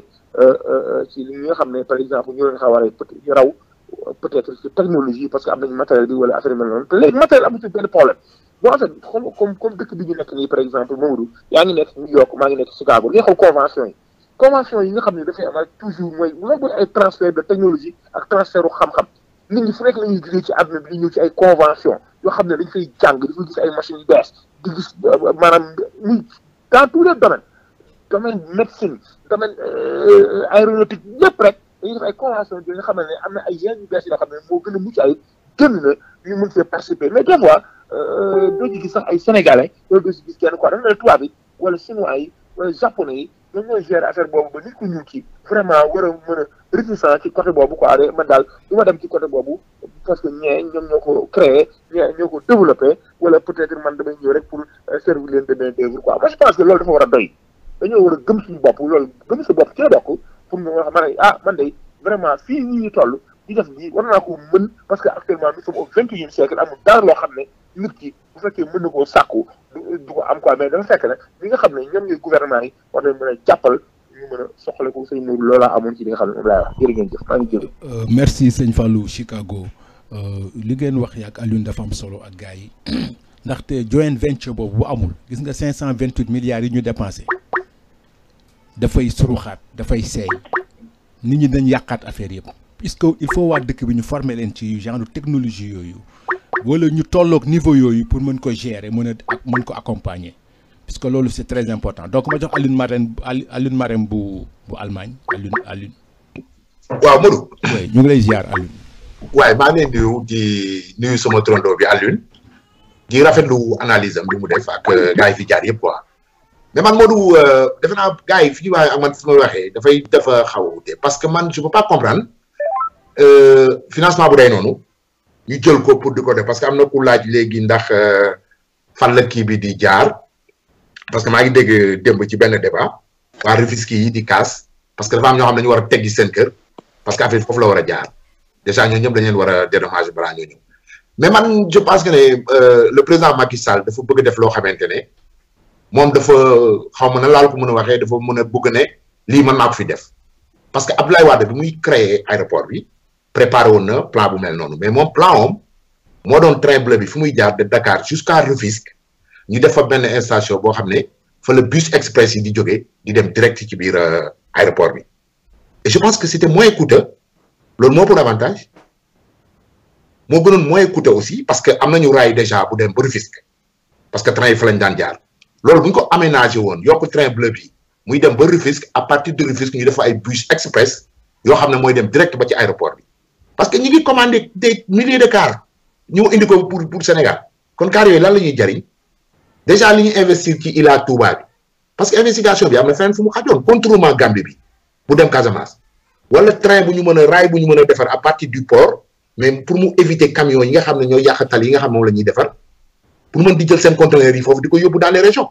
ci li nga xam ne par exemple ñoo leen xaw a ñu raw peut-être ci technologie parce que am nañu matériel bi wala affaire mel noonu te léegi matériel amu ci benn problème bon en fait comme comme comme dëkk bi ñu nekk nii par exemple Mamadou yaa ngi nekk New York maa ngi nekk Chicago li nga xam convention yi convention yi nga xam ne dafay am toujours mooy loolu mooy ay transfert de technologie ak transfert u xam-xam nit ñi fu nekk la ñuy jógee ci àdduna bi di ñëw ci ay convention yoo xam ne dañ fay jàng di fa gis ay machines yu bees di gis maanaam ni dans tous les domaines domaine médecine domaine aéronautique yëpp rek dañuy def ay convention yi nga xam ne am na ay yenn yu bees yoo xam ne moo gën a mucc ay gën na ñu mën see participer mais des fois doo ci gis sax ay sénégalais loolu doo ci gis kenn quoi dafa ne tubaab yi wala chinois yi wala japonais yi ñoom ñooy gérer affaire boobu ba nit ku ñuul ci vraiment war a mën a réticent ci côté boobu quoi de man daal du ma dem ci côté boobu parce que ñee ñoom ñoo ko créé ñee ñoo ko développé wala peut-être man damay ñëw rek pour servir leen de main d'œuvre quoi moi je pense que loolu dafa war a doy dañoo war a gëm suñu bopp loolu gëm sa bopp ci la bokk pour ñu wax man ah man de vraiment fii ñi ñu toll di def lii war naa ko mën parce que actuellement nous sommes au vingt-et-unième siècle amul dara loo xam ne nit ki bu fekkee mën na koo sàkku du ko am quoi mais dafa fekk nag ñi nga xam ne ñoom ñooy gouvernement yi war nañ mën a jàppal ñu mën a soxla ko sëñ Nourou loolaa amoon ci li nga xam ne moom laay wax jërë ngeen jëf maa ngi jël merci sëñ Fallou Chicago li ngeen wax yaak Alioune dafa am solo ak gars yi ndaxte joint venture boobu bu amul gis nga cinq cent vingt huit milliards yi ñu dépensé dafay suruxaat dafay seey nit ñi dañ yàqaat affaire yëpp puisque il faut waa dëkk bi ñu former leen ci genre technologie yooyu wala ñu tolloog niveau yooyu pour mën ko gérer mën a ak mën ko accompagner puisque loolu c'est très important donc ma jox Alioune Marème Alioune Marème bu bu Allemagne Alioune Alioune. waaw Modou. oui ñu ngi lay ziar Alioune. waaye maa ngi leen di nuyu di nuyu sama trondo bi Alioune di rafetlu analyse am bi mu def ak gars yi fi jaar yëpp quoi mais man Modou defe naa gars yi fi ñu waxee ak man fi ma waxee dafay dafa xaw a wute parce que man je peux pas comprendre financement bu day noonu ñu jël ko pour di ko def parce que am na ku laaj léegi ndax fan la kii bi di jaar parce que maa ngi dégg démb ci benn débat waa Rufisque yi di kaas parce que dafa am ñoo xam ne ñu war a teggi seen kër parce que affaire foofu la war a jaar déjà ñoo ñëpp dañ leen war a dédommager balaa ñoo ñëw mais man je pense que ne le président Macky Sall dafa bëgg def loo xamante ne moom dafa xaw ma na laal ko mën a waxee dafa mën a bëgg ne lii mën naa ko fi def parce que Abdoulaye Wade bi muy créer aéroport bi préparé woon na plan bu mel noonu mais moom plan om moo doon train bleu bi fu muy jaar de Dakar jusqu'à Rufisque ñu def fa benn station boo xam ne fa le bus express yi di jógee di dem direct ci biir aéroport bi et je pense que c'était moins coûteux loolu moo pour avantage moo gënoon moins coûteux aussi parce que am nañu raay déjà bu dem ba Rufisque parce que train yi fa lañ daan jaar loolu bu ñu ko aménagé woon yokk train bleu bi muy dem ba Rufisque à partir de Rufisque ñu def ay bus express yoo xam ne mooy dem direct ba ci aéroport bi parce que ñi ngi commandé des milliers de cars ñu indi ko pour pour Sénégal kon cars yooyu lan la ñuy jariñ déjà li ñu investir ci Ila Touba bi parce que investigation bi am na feneen fu mu xajoon contournement Gambie bi bu dem Casamance wala train bu ñu mën a raay bu ñu mën a defar à partir du port mais pour mu éviter camions yi nga xam ne ñooy yàq tali yi nga xam moom la ñuy defar pour mën di jël seen conteneurs yi foofu di ko yóbbu dans les régions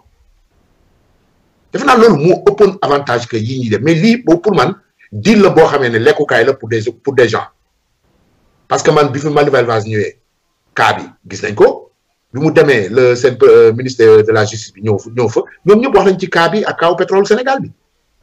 defe naa loolu moo ëppoon avantage que yii ñuy def mais lii boobu pour man deal la boo xamee ne lekkukaay la pour des pour des gens parce que man bi fi Malick Vaz ñëwee cas bi gis nañ ko bi mu demee le seen ministre de la justice bi ñëw ñëw fa ñoom ñëpp wax nañ ci cas bi ak kaw pétrole Sénégal bi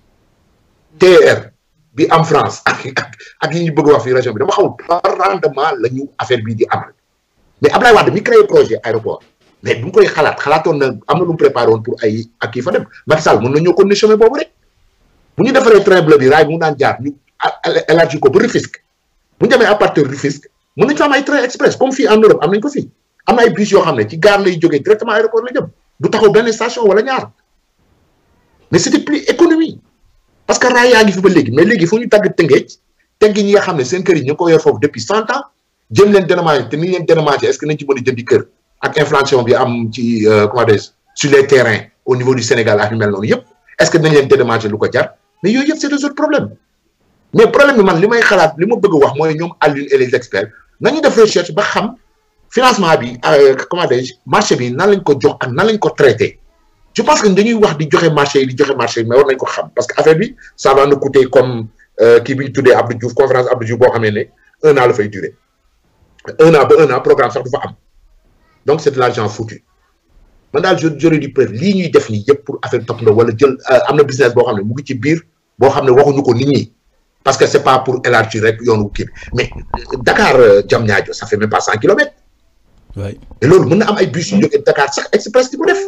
TER bi am France ak ak ak yi ñu bëgg wax fii région bi dama xamul par rendement la ñu affaire bii di amal mais Abdoulaye Wade mi créé projet aéroport mais bu ñu koy xalaat xalaatoon na am na lu mu préparé woon pour ay ak kii fa dem Macky Sall mën na ñoo continuer chemin boobu rek bu ñu defaree train bleu bi raay bi mu daan jaar ñu élargi ko ba Rufisque bu ñu demee à partir de Rufisque mën nañu fa am ay train express comme fii en Europe am nañ ko fii am na ay bus yoo xam ne ci gare lay jógee directement aéroport la jëm du taxaw benn station wala ñaar mais c'était plus économie parce que raay yaa ngi fi ba léegi mais léegi fu ñu tagg tëngeej teggi ñi nga xam ne seen kër yi ñu ngi ko yor foofu depuis cent ans jëm leen dédommagé te ni ñu leen dédommagé est-ce que nañ ci mën a jëndi kër ak inflation bi am ci comment dire sur les terrains au niveau du Sénégal ak yu mel noonu yëpp est-ce que nañ leen dédommagé lu ko jar mais yooyu yëpp c'est des autres problèmes mais problème bi man li may xalaat li ma bëgg wax mooy ñoom Alioune et les experts nañu def recherche ba xam financement bi comment dire marché bi nan lañ ko jox ak nan lañ ko traité je pense que dañuy wax di joxe marché yi di joxe marché yi mais war nañ ko xam parce que affaire bi ça va nous coûter comme kii bi ñu tuddee Abdou Diouf conférence Abdou Diouf boo xamee ne un an la fay durer un an ba un an programme sax du fa am donc c'est de l'argent foutu man daal j'aurais dû préférer lii ñuy def nii yëpp pour affaire topp na wala jël am na business boo xam ne mu ngi ci biir boo xam ne waxuñu ko nit ñi parce que c'est pas pour élargir rek yoonu kii bi mais Dakar Diamniadio ça fait même pas cent kilomètres. oui et loolu mën na am ay bus yu jógee Dakar sax express di ko def.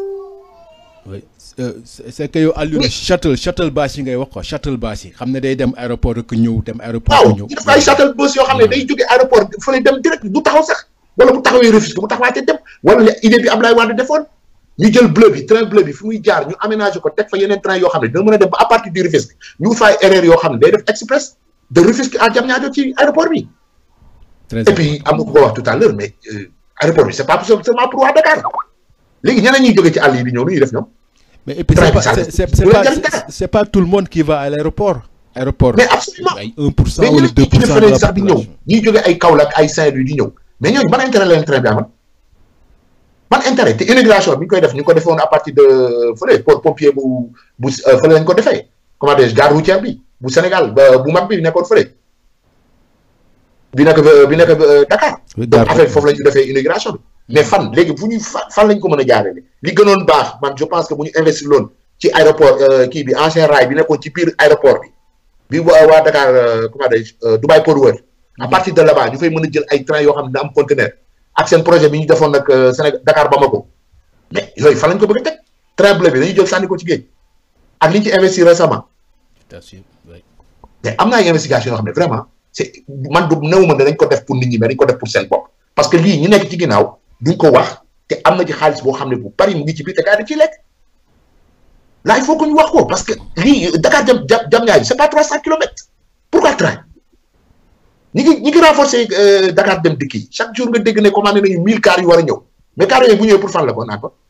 oui c'est que yow Alioune shuttle shuttle bus yi ngay wax quoi shuttle bus yi xam ne day dem aéroport rek ñëw dem aéroport waaw ñëw ñu def ay shuttle bus yoo xam ne day jógee aéroport fële dem direct du taxaw sax wala bu taxawee Rufisque bu taxawaatee dem wala idée bi Abdoulaye Wade defoon ñu jël bleu bi train bleu bi fi muy jaar ñu aménager ko teg fa yeneen train yoo xam ne dina mën a dem ba à partir du Rufisque ñu fay erreur yoo xam ne day def express de Rufisque à Diamniadio ci aéroport bi très et puis am na ko wax tout à l'heure mais aéroport bi c'est pas seulement pour waa Dakar léegi ñeneen ñuy jógee ci àll yi di ñëw lu ñuy def ñoom mais et puis Très c'est pas bizarre. c'est c'est c'est Vous pas l'avez dit, hein? c'est pas tout le monde qui va à l'aéroport aéroport mais absolument ay 1 pour cent mais wala ñeneen 2 ñi ci pour cent de defaree la sax di ñëw population ñuy jógee ay Kaolack ay Saint-Louis di ñëw mais ñooñu ban intérêt la leen train bi amal ban intérêt te immigration bi ñu koy def ñu ngi ko defoon à partir de fële port pompier bu bu euh, fële lañ ko defee comment dire gare routière bi bu Sénégal ba bu mag bi nekkoon fële bi nekk ba- bi nekk ba Dakar. Oui, donc gare affaire routière. foofu la ñu defee immigration bi. mais fan léegi fu ñu fa fan lañ ko mën a jaarale li gënoon baax man je pense que bu ñu investir loon ci aéroport euh, kii bi ancien rail bi nekkoon ci biir aéroport bi bi waa waa Dakar euh, comment dire euh, Dubai Port World à partir de là-bas ñu fay mën a jël ay train yoo xam ne da am conteneur ak seen projet bi ñu defoon nag euh, Sénégal Dakar Bamako mais yooyu fan lañ ko bëgg a teg train bleu bi dañuy jël sànni ko ci géej ak li ñu ci investir récemment Bien sûr, oui. mais am na ay investigation yoo xam ne vraiment c'est man du néew ma ne dañ ko def pour nit ñi mais dañ ko def pour seen bopp parce que lii ñi nekk ci ginnaaw duñ ko wax te am na ci xaalis boo xam ne bu bari mu ngi ci biir te gars yi dañ ciy lekk là il faut que ñu wax ko parce que lii Dakar jam jam jam ñaari c'est pas trois cent kilomètres pourquoi train ñi ngi ñi ngi renforcer euh, Dakar dem dikk yi chaque jour nga dégg ne commandé nañu mille cars yu war a ñëw mais cars yooyu bu ñëwee pour fan la ko naan ko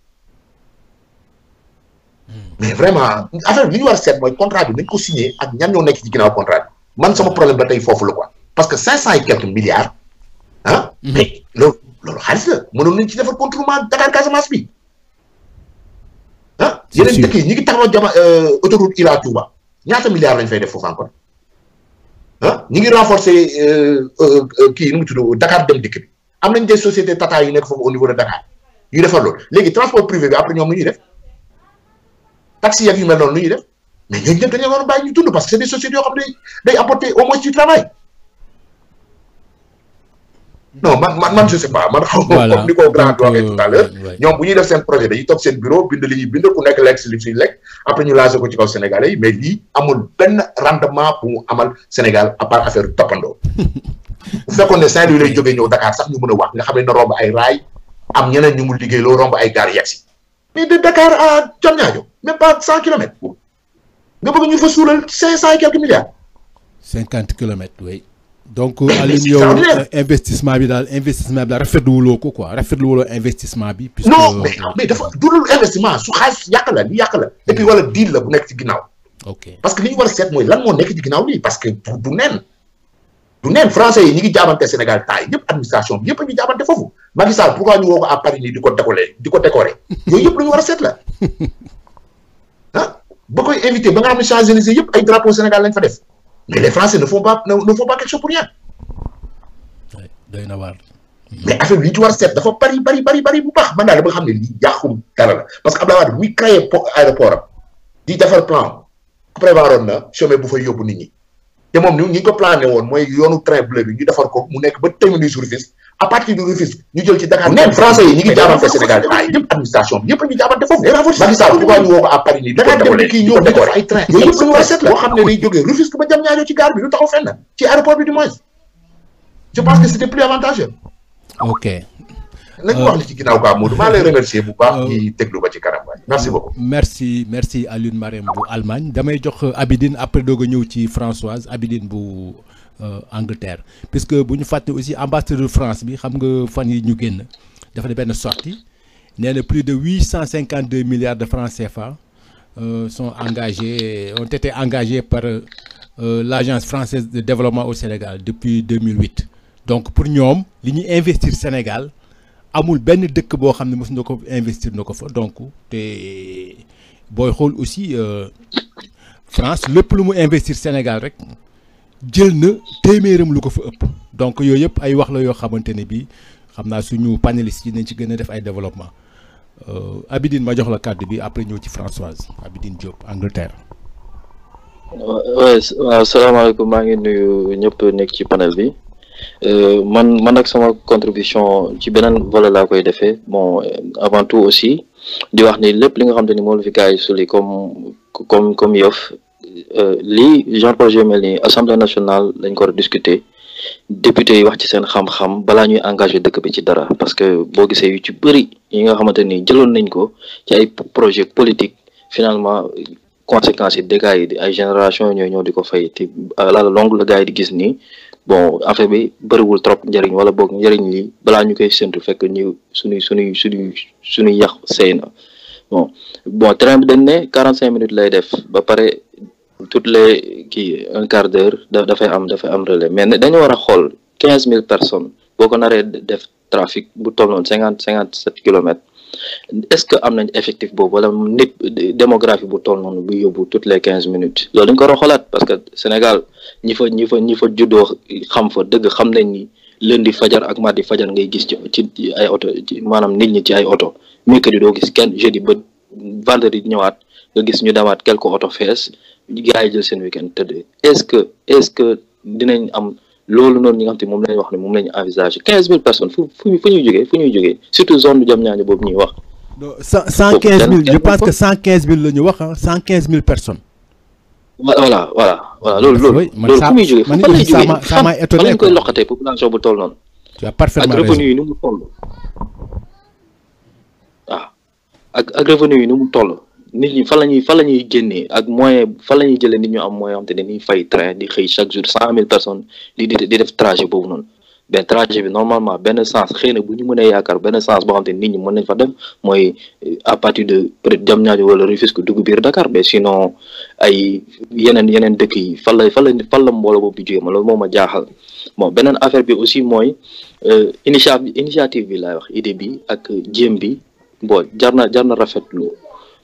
mais vraiment affaire bi li ñu war a seet mooy contrat bi nañ ko signé ak ñan ñoo nekk ci ginnaaw contrat bi man sama problème ba tey foofu la quoi parce que cinq cent et quelques milliards ah mais loolu loolu xaalis la mënoon nañ ci defar contournement Dakar Casamance bi ah yeneen dëkk yi ñi ngi taxaw jama autoroute Ila Touba ñaata milliards lañ fay def foofu encore ah ñi ngi renforcer kii nu mu tudd Dakar dem dikk bi am nañ des sociétés Tata yu nekk foofu au niveau de Dakar yu defar loolu léegi transport privé bi après ñoom nu ñuy def taxi yak yu mel noonu nu ñuy def mais ñooñu ñëpp dañoo war a bàyyi ñu dund parce que c'est des sociétés yoo xam ne day apporter au moins du travail non man man man je sais pas man xaw ma comme ni ko grand waxee tout à l'heure ñoom bu ñuy def seen projet dañuy toog seen bureau bind li ñuy bind ku nekk lekk si li suy lekk après ñu lancé ko ci kaw Sénégalais yi mais lii amul benn rendement bu mu amal Sénégal à part affaire toppandoo bu fekkoon ne Saint-Louis lay jógee ñëw Dakar sax ñu mën a wax nga xam ne na romb ay raay am ñeneen ñu mu liggéey loo romb ay gaar yegg si mais de Dakar à Diamniadio même pas cent kilomètres nga bëgg ñu fa suulal cinq cent et quelques milliards cinquante kilomètres oui donc Alioune yow investissement bi daal investissement bi daal rafetluwuloo ko quoi rafetluwuloo investissement bi. puisque non mais mais dafa dudul investissement su xaalis yàq la li yàq la et puis wala deal la bu nekk ci ginnaaw. ok parce que li ñu war a seet mooy lan moo nekk ci ginnaaw lii parce que du du neen du neen français yi ñi ngi jaabante Sénégal taay yëpp administration bi yëpp a ngi jaabante foofu Macky Sall pourquoi ñu woo ko à Paris nii di ko décoller di ko décorer yooyu yëpp lu ñu war a seet la ah ba koy invité ba nga xam ne Champs-Élysées yëpp ay drapeau Sénégal lañ fa def. mais les Français ne font pas ne, ne font pas quelque chose pour rien. doy na waar. mais affaire bi li ñu ci war a seet dafa bari bari bari bari bu baax man daal dama xam ne lii yàqum dara la parce que Abdoulaye Wade muy créé aéroport am di defar plan prévoiroon na chemin bu fay yóbbu nit ñi te moom ni ñi ko plané woon mooy yoonu train bleu bi ñu defar ko mu nekk ba terminus Rufisque à partir du Rufisque ñu jël ci Dakar. neen français yi ñi ngi jaabante Sénégal ay yëpp administration bi yëpp a ngi jaabante foofu. Macky Sall pourquoi ñu woo ko à Paris nii. Dakar dem kii ñëw defar ay train yooyu yëpp lu ñu war a seet la boo xam ne day jógee Rufisque ba Diamniadio ci gare bi du taxaw fenn ci aéroport bi du moins je pense que c'était plus avantageux. ok. nañu wax li ci ginnaaw quoi Modou maa lay remercier bu baax ci déglu ba ci kanam waay merci beaucoup. merci merci Alioune Marème bu Allemagne damay jox Abidine après doog a ñëw ci Françoise Abidine bu Angleterre puisque bu ñu fàtte aussi ambassadeur France bi xam nga fan yi ñu génn dafa ne benn sortie nee na plus de huit cent cinquante deux milliards de francs CFA sont engagés ont été engagés par l'agence française de développement au Sénégal depuis 2008 donc pour ñoom li ñuy investir Sénégal. amul benn dëkk boo xam ne mos na ko investir na ko fa donc te booy xool aussi France lépp lu mu investir Sénégal rek jël na téeméeram lu ko fa ëpp donc yooyu yëpp ay wax la yoo xamante ne bii xam naa suñu panélistes yi nañ ci gën a def ay développement Abidine ma jox la kàddu bi après ñëw ci Françoise Abidine Diop Angleterre. waaw salaamaaleykum maa ngi nuyu ñëpp nekk ci panel bi. man man ak sama contribution ci beneen volet laa koy defee bon avant tout aussi di wax ni lépp li nga xam te ni moom la fi gars yi suli comme comme comme yof lii genre projet mel ni assemblée nationale lañ ko war a discuter député yi wax ci seen xam-xam balaa ñuy engagé dëkk bi ci dara parce que boo gisee yu ci bëri yi nga xamante ni jëloon nañ ko ci ay projet politique finalement conséquences yi dégâts yi ay génération ñooy ñëw di ko fay te à la longue la gars yi di gis nii bon affaire bi bëriwul trop njëriñ wala boog njëriñ li balaa ñu koy séntu fekk ñu suñuy suñuy suñuy suñuy yàq sëy na bon bon train bi dañ ne quarante cinq minutes lay def ba pare toutes les kii un quart d'heure da dafay am dafay am relais mais dañu war a xool quinze mille personnes boo ko naree def trafic bu toll noonu cinquante cinquante sept kilomètres est-ce que am nañ effectif boobu wala nit démographie bu toll noonu bu yóbbu toutes les quinze minutes loolu dañ ko war a xoolaat parce que Sénégal ñi fa ñi fa ñi fa juddoo xam fa dëgg xam nañ ni lundi fajar ak mardi fajar ngay gis ci ci ay oto ci maanaam nit ñi ci ay oto mercredi doo gis kenn jeudi ba vendredi ñëwaat nga gis ñu demaat quelques oto fees gars yi jël seen week-end tëdd est-ce que est-ce que dinañ am loolu noonu ñi nga xam te moom lañ wax ne moom lañu envisagé quinze mille personnes fu fu fu ñuy jógee fu ñuy jógee surtout zone bu Diamniadio boobu ñuy wax. cent cent quinze mille je pense que cent quinze mille la ñu wax ah cent quinze mille personnes. voilà voilà voilà loolu loolu. loolu fu muy jógee fan lay jógee fan fan lañ koy loqatee population bu toll noonu. tu as parfaitement ak revenu yi ni mu toll. waaw ak ak revenu yi ni mu toll. nit ñi fan la ñuy fan la ñuy génnee ak moyen fan la ñuy jëlee nit ñu am moyen xam te dañuy fay train di xëy chaque jour cent mille personnes di di di def trajet boobu noonu benn trajet bi normalement benn sens xëy na bu ñu mënee yaakaar benn sens boo xam te nit ñi mën nañ fa dem mooy à partir de peut être Diamniadio wala Rufisque dugg biir Dakar mais sinon ay yeneen yeneen dëkk yi fan la fan la fan la mbooloo boobu di jógee ma loolu moo ma jaaxal bon beneen affaire bi aussi mooy initiative initiative bi laay wax idée bi ak jéem bi bon jar na jar na rafetlu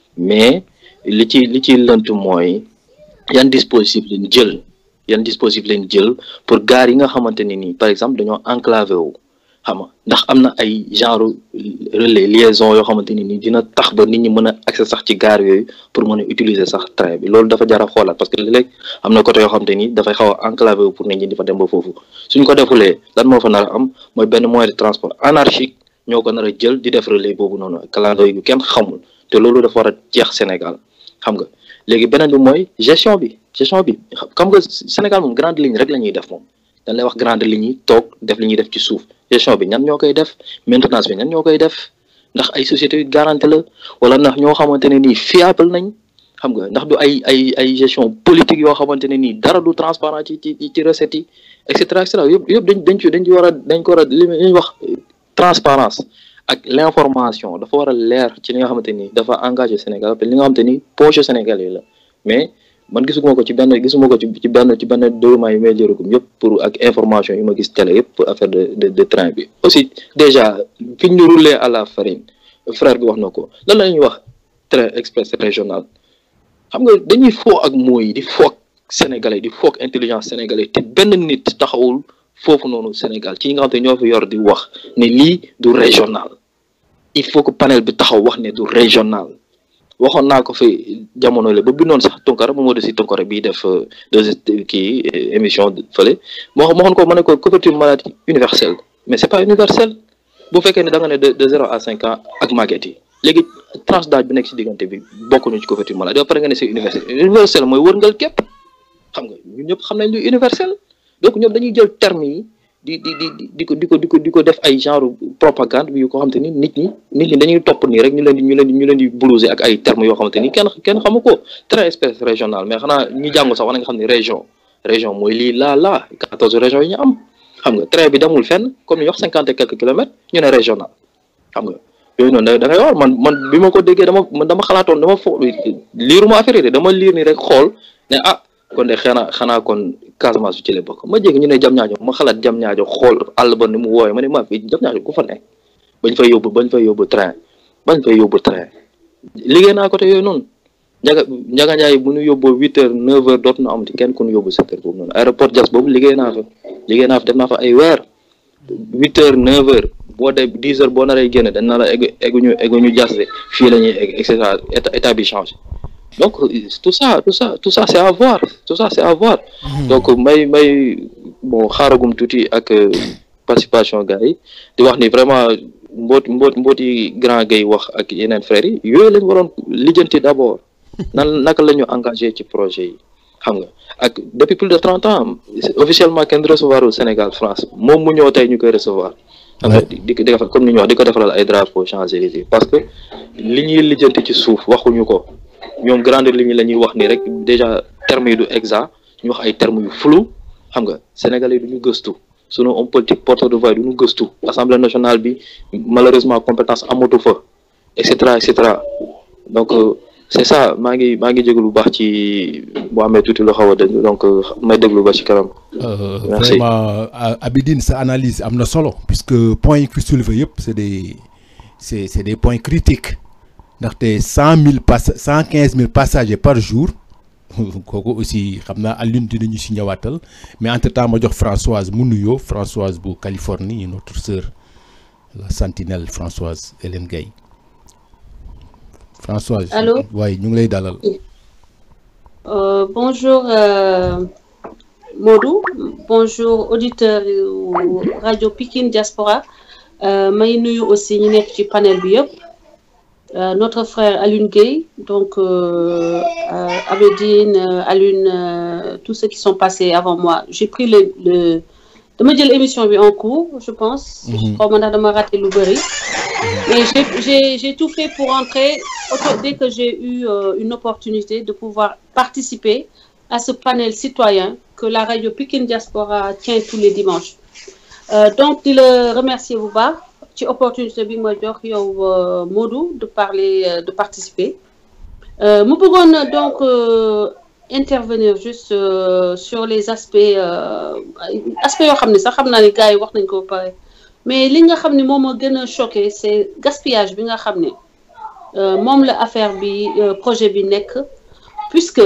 mais li ci li ci lënt mooy yan dispositif lañ jël yan dispositif lañ jël pour gaar yi nga xamante ne nii par exemple dañoo enclavé wu xam nga ndax am na ay genre relais liaison yoo xamante ni nii dina tax ba nit ñi mën a accès sax ci gaar yooyu pour mën a utiliser sax train bi loolu dafa jar a xoolaat parce que léeg-léeg am na côté yoo xamante ni dafay xaw a enclavé wu pour nit ñi di fa dem ba foofu suñ ko defulee lan moo fa nar a am mooy benn moyen de transport anarchique ñoo ko nar a jël di def relais boobu noonu calando yu kenn xamul te loolu dafa war a jeex Sénégal xam nga léegi beneen bi mooy gestion bi gestion bi xam nga Sénégal moom grande ligne rek la ñuy def moom dañ lay wax grande ligne yi toog def li ñuy def ci suuf gestion bi ñan ñoo koy def maintenance bi ñan ñoo koy def ndax ay sociétés yu garantie la wala ndax ñoo xamante ne nii fiable nañ xam nga ndax du ay ay ay gestion politique yoo xamante ne nii dara du transparent ci ci ci recettes yi et cetera et cetera yëpp yëpp dañ dañ ci dañ ci war a dañ ko war a li ñuy wax transparence ak l'information dafa war a leer ci li nga xamante ni dafa engagé Sénégal te li nga xamante ni poche Sénégal yi la mais man gisuma ko ci benn gisuma ko ci ci benn ci benn document yi may léragum yëpp pour ak information yi ma gis télé yëpp pour affaire de de de train bi aussi déjà fi ñu roulé à la farine frère bi wax na ko lan la ñuy wax train express régional xam nga dañuy foo ak mooy di foog sénégalais di foog intelligence sénégalais te benn nit taxawul foofu noonu Sénégal ci ñi nga xam te ñoo fi yor di wax ne lii du régional il faut que panel bi taxaw wax ne du régional waxoon naa ko fi jamono la ba bindoon sax Tunkara moom moo de si Tunkara bii def deux kii émission fële moo moo waxoon ko ma ne ko couverture maladie universelle mais c'est pas universel bu fekkee ne da nga ne de de zéro à cinq ans ak màgget yi léegi tranche d'âge bi nekk si diggante bi bokkuñu ci couverture maladie ba pare nga ne c'est universel universel mooy wërngal képp xam nga ñun ñëpp xam nañ lu universel donc ñoom dañuy jël terme yi di di di di ko di ko di ko di ko def ay genre propagande bi yu ko xamante ni nit ñi nit ñi dañuy topp nii rek ñu leen di ñu leen di ñu leen di blouser ak ay termes yoo xamante ni kenn kenn xamu ko train express régional mais xanaa ñi jàngu sax war nga xam ne région région mooy lii laa laa quatorze régions yi ñu am xam nga train bi demul fenn comme ni wax cinquante et quelques kilomètres ñu ne régional xam nga yooyu noonu da ngay war man man bi ma ko déggee dama man dama xalaatoon dama fo liiruma affaire yi dama liir ni rek xool ne ah kon de xanaa xanaa kon Casamance su ci la bokk ma jéggi ñu ne jam ñaajo ma xalaat jam ñaajo xool àll ba ni mu wooye ma ne maa fi jam ñaajo ku fa ne bañ fay yóbbu bañ fay yóbbu train bañ fay yóbbu train liggéey naa côté yooyu noonu njaga njaga njaay bu ñu yóbboo huit heures neuf heures dootu na amati kenn ku ñu yóbbu sept heures boobu noonu aéroport Diass boobu liggéey naa fa liggéey naa fa def naa fa ay weer huit heures neuf heures boo de dix heures boo naree génn dañ na la egg egguñu egguñu Diass de fii la ñuy egg et cetera état bi changé donc tout ça tout ça tout ça c'est à voir tout ça c'est à voir donc may may bon xaaragum tuuti ak participation gars yi di wax ni vraiment mboot mboot mbooti grand gay wax ak yeneen frères yi yooyu lañ waroon lijjanti d'abord nan naka la ñu engagé ci projet yi xam nga ak depuis plus de trente ans officiellement kenn recevoir au Sénégal France moom mu ñëw tey ñu koy recevoir di di ko defal comme ni ñu wax di ko defalal ay drapeaux Champs-Élysées parce que li ñuy lijjanti ci suuf waxuñu ko ñoom grande ligne la ñuy wax ni rek déjà termes yi du exact ñu wax ay termes yu flou xam nga sénégalais yi du ñu gëstu sunu homme politique porteur de voix du ñu gëstu assemblée nationale bi malheureusement compétence amatu fa et cetera et cetera donc c'est ça maa ngi maa ngi jégalu bu baax ci boo amee tuuti loo xaw a dégg donc may déglu ba ci kanam. merci vraiment Abidine sa analyse am na solo puisque points yi fi soulevé yëpp c'est des c'est c'est des points critiques. ndaxte cent mille pass cent quinze mille passagers par jour kooku aussi xam naa Alioune dinañu si ñëwaatal mais entre temps ma jox Françoise mu nuyoo Françoise bu Californie notre sœur la sentinelle Françoise Hélène Gaye Françoise. allô waaye ñu ngi lay dalal. Euh, bonjour euh, Modou bonjour auditeur rajo Pikine Diaspora may nuyu aussi ñu nekk ci panel bi yëpp. Euh, notre frère Alun Gueye, donc euh, euh, Abedine, Alun, tous ceux qui sont passés avant moi. J'ai pris le, le de me dire l'émission en cours, je pense. Mm -hmm. Je crois raté l'Ouberi. Mais j'ai tout fait pour entrer dès que j'ai eu une opportunité de pouvoir participer à ce panel citoyen que la radio Pikin Diaspora tient tous les dimanches. donc, de le remercier vous bas. ci opportunité bi ma jox yow Modou de parler de participer mu bëggoon donc intervenir juste sur les aspects aspects yoo xam ne sax xam naa ne gars yi wax nañ ko ba pare mais li nga xam ne moom moo gën a choqué c'est gaspillage bi nga xam ne moom la affaire bi projet bi nekk puisque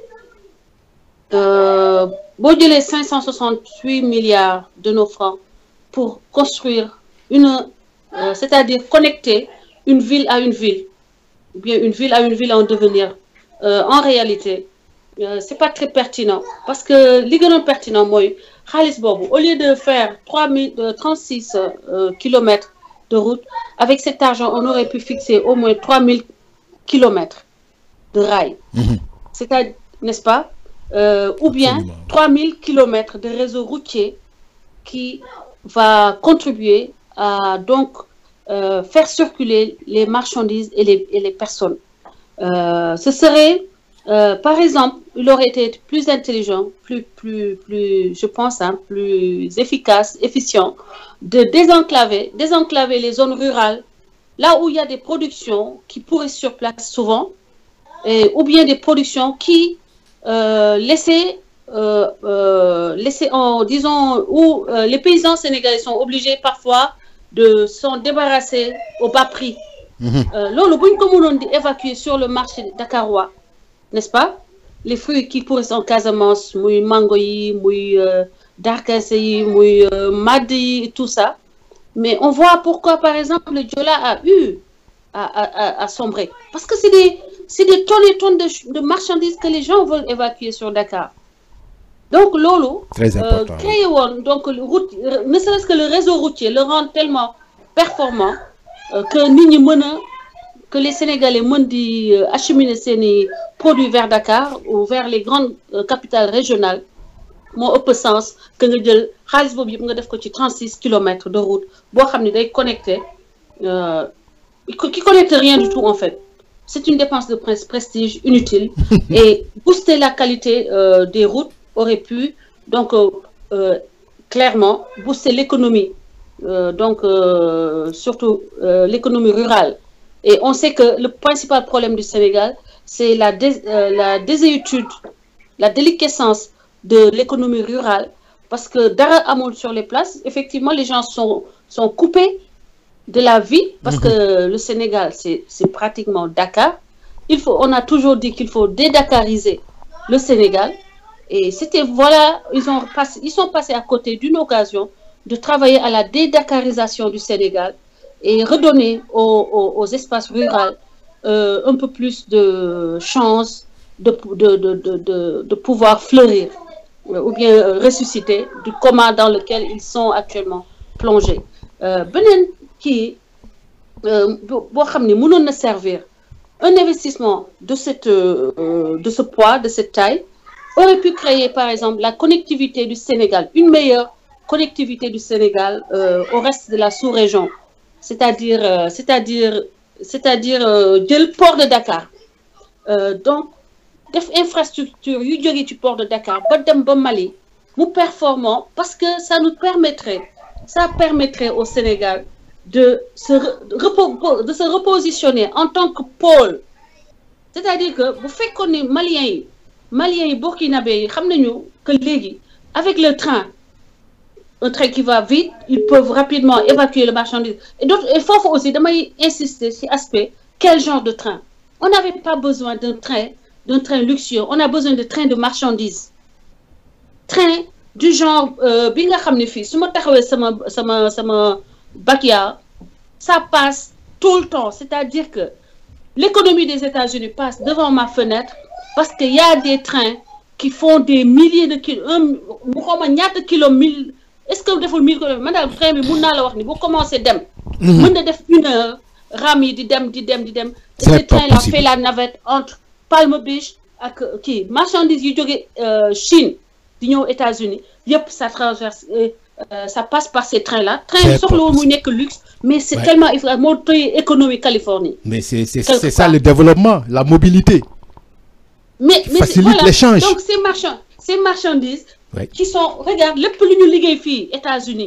boo jëlee cinq cent soixante-huit milliards de nos francs pour construire une c'est-à-dire connecter une ville à une ville ou bien une ville à une ville en devenir en réalité c'est pas très pertinent parce que li gënoon pertinent mooy xaalis boobu au lieu de faire trois mille trente-six kilomètres de route avec cet argent on aurait pu fixer au moins trois mille kilomètres de rails c'est-à-dire n'est-ce pas euh, ou bien trois mille kilomètres de réseau routier qui va contribuer à donc euh, faire circuler les marchandises et les, et les personnes euh, ce serait par exemple il aurait été plus intelligent plus plus plus je pense hein, plus efficace efficient de désenclaver désenclaver les zones rurales là où il y a des productions qui pourraient sur place souvent et, ou bien des productions qui euh, laissaient euh, euh, laisser en disons où les paysans sénégalais sont obligés parfois de s'en débarrasser au bas prix loolu bu ñu ko mënoon di évacuer sur le marché dakarois n'est-ce pas les fruits qui pourrissent en Casamance muy mango yi muy darkase yi muy madd yi tout ça mais on voit pourquoi par exemple le Joola a eu à à à sombrer parce que c'est des c'est des tonnes et tonnes de de marchandises que les gens veulent évacuer sur Dakar donc loolu Très important, euh, créé woon donc route ne serait-ce que le réseau routier le rend tellement performant euh, que nit ñi mën a que les Sénégalais mën di acheminer seeni produits vers Dakar ou vers les grandes euh, capitales régionales moo ëpp sens que nga jël xaalis boobu yëpp nga def ko ci 36 kilomètres de route boo xam ne day connecté qui connecte rien du tout en fait c'est une dépense de prestige inutile et booster la qualité euh, des routes aurait pu donc euh, clairement booster l'économie euh, donc surtout l'économie rurale et on sait que le principal problème du Sénégal c'est la dés la désétude la déliquescence de l'économie rurale parce que dara amul sur les places effectivement les gens sont sont coupés de la vie parce que le Sénégal c'est c'est pratiquement Dakar il faut on a toujours dit qu'il faut dédakariser le Sénégal et c'était voilà ils ont passé ils sont passés à côté d'une occasion de travailler à la dédakarisation du Sénégal et redonner aux aux, aux espaces ruraux euh, un peu plus de chance de de de de de, de pouvoir fleurir ou bien ressusciter du coma dans lequel ils sont actuellement plongés beneen kii boo xam ne mënoon na servir un investissement de cette euh, de ce poids de cette taille aurait pu créer par exemple la connectivité du Sénégal une meilleure connectivité du Sénégal euh, au reste de la sous-région c'est-à-dire euh, c'est-à-dire c'est-à-dire jël port de Dakar donc def infrastructure yu jóge ci port de Dakar ba dem ba Mali mu performant parce que ça nous permettrait ça permettrait au Sénégal de se repo de se repositionner en tant que pôle c'est-à-dire que bu fekkoon ni Maliens yi Maliens yi Burkinabé yi xam nañu que léegi avec le train un train qui va vite ils peuvent rapidement évacuer le marchandise et d'autres et foofu aussi damay insister ci aspect quel genre de train on n'avait pas besoin d'un train d'un train luxueux on a besoin de trains de marchandises train du genre bi nga xam ne fii su ma taxawee sama sama sama Bakia ça passe tout le temps c'est-à-dire que l'économie des États-Unis passe devant ma fenêtre parce que y a des trains qui font des milliers de kilos un mu xawma ñaata kilo mille est-ce que deful mille kilomètres man daal train bi mun naa la wax ni bu commencé dem mën na def une heure ram yi di dem di dem di dem C'est ce pas train là possible. fait la navette entre Palm Beach ak kii marchandises yu jóge Chine di ñëw États-Unis yëpp ça traverse euh, euh, ça passe par ces trains là train C'est yi soxlawul pas muy nekk luxe mais c'est Ouais. tellement efficace moo tëye économie Californie Mais c'est c'est- Quelque c'est ça part. le développement, la mobilité. mais mais Facilite voilà l'échange. donc ces marchands ces marchandises Ouais. qui sont regarde lépp lu ñu liggéey fii États-Unis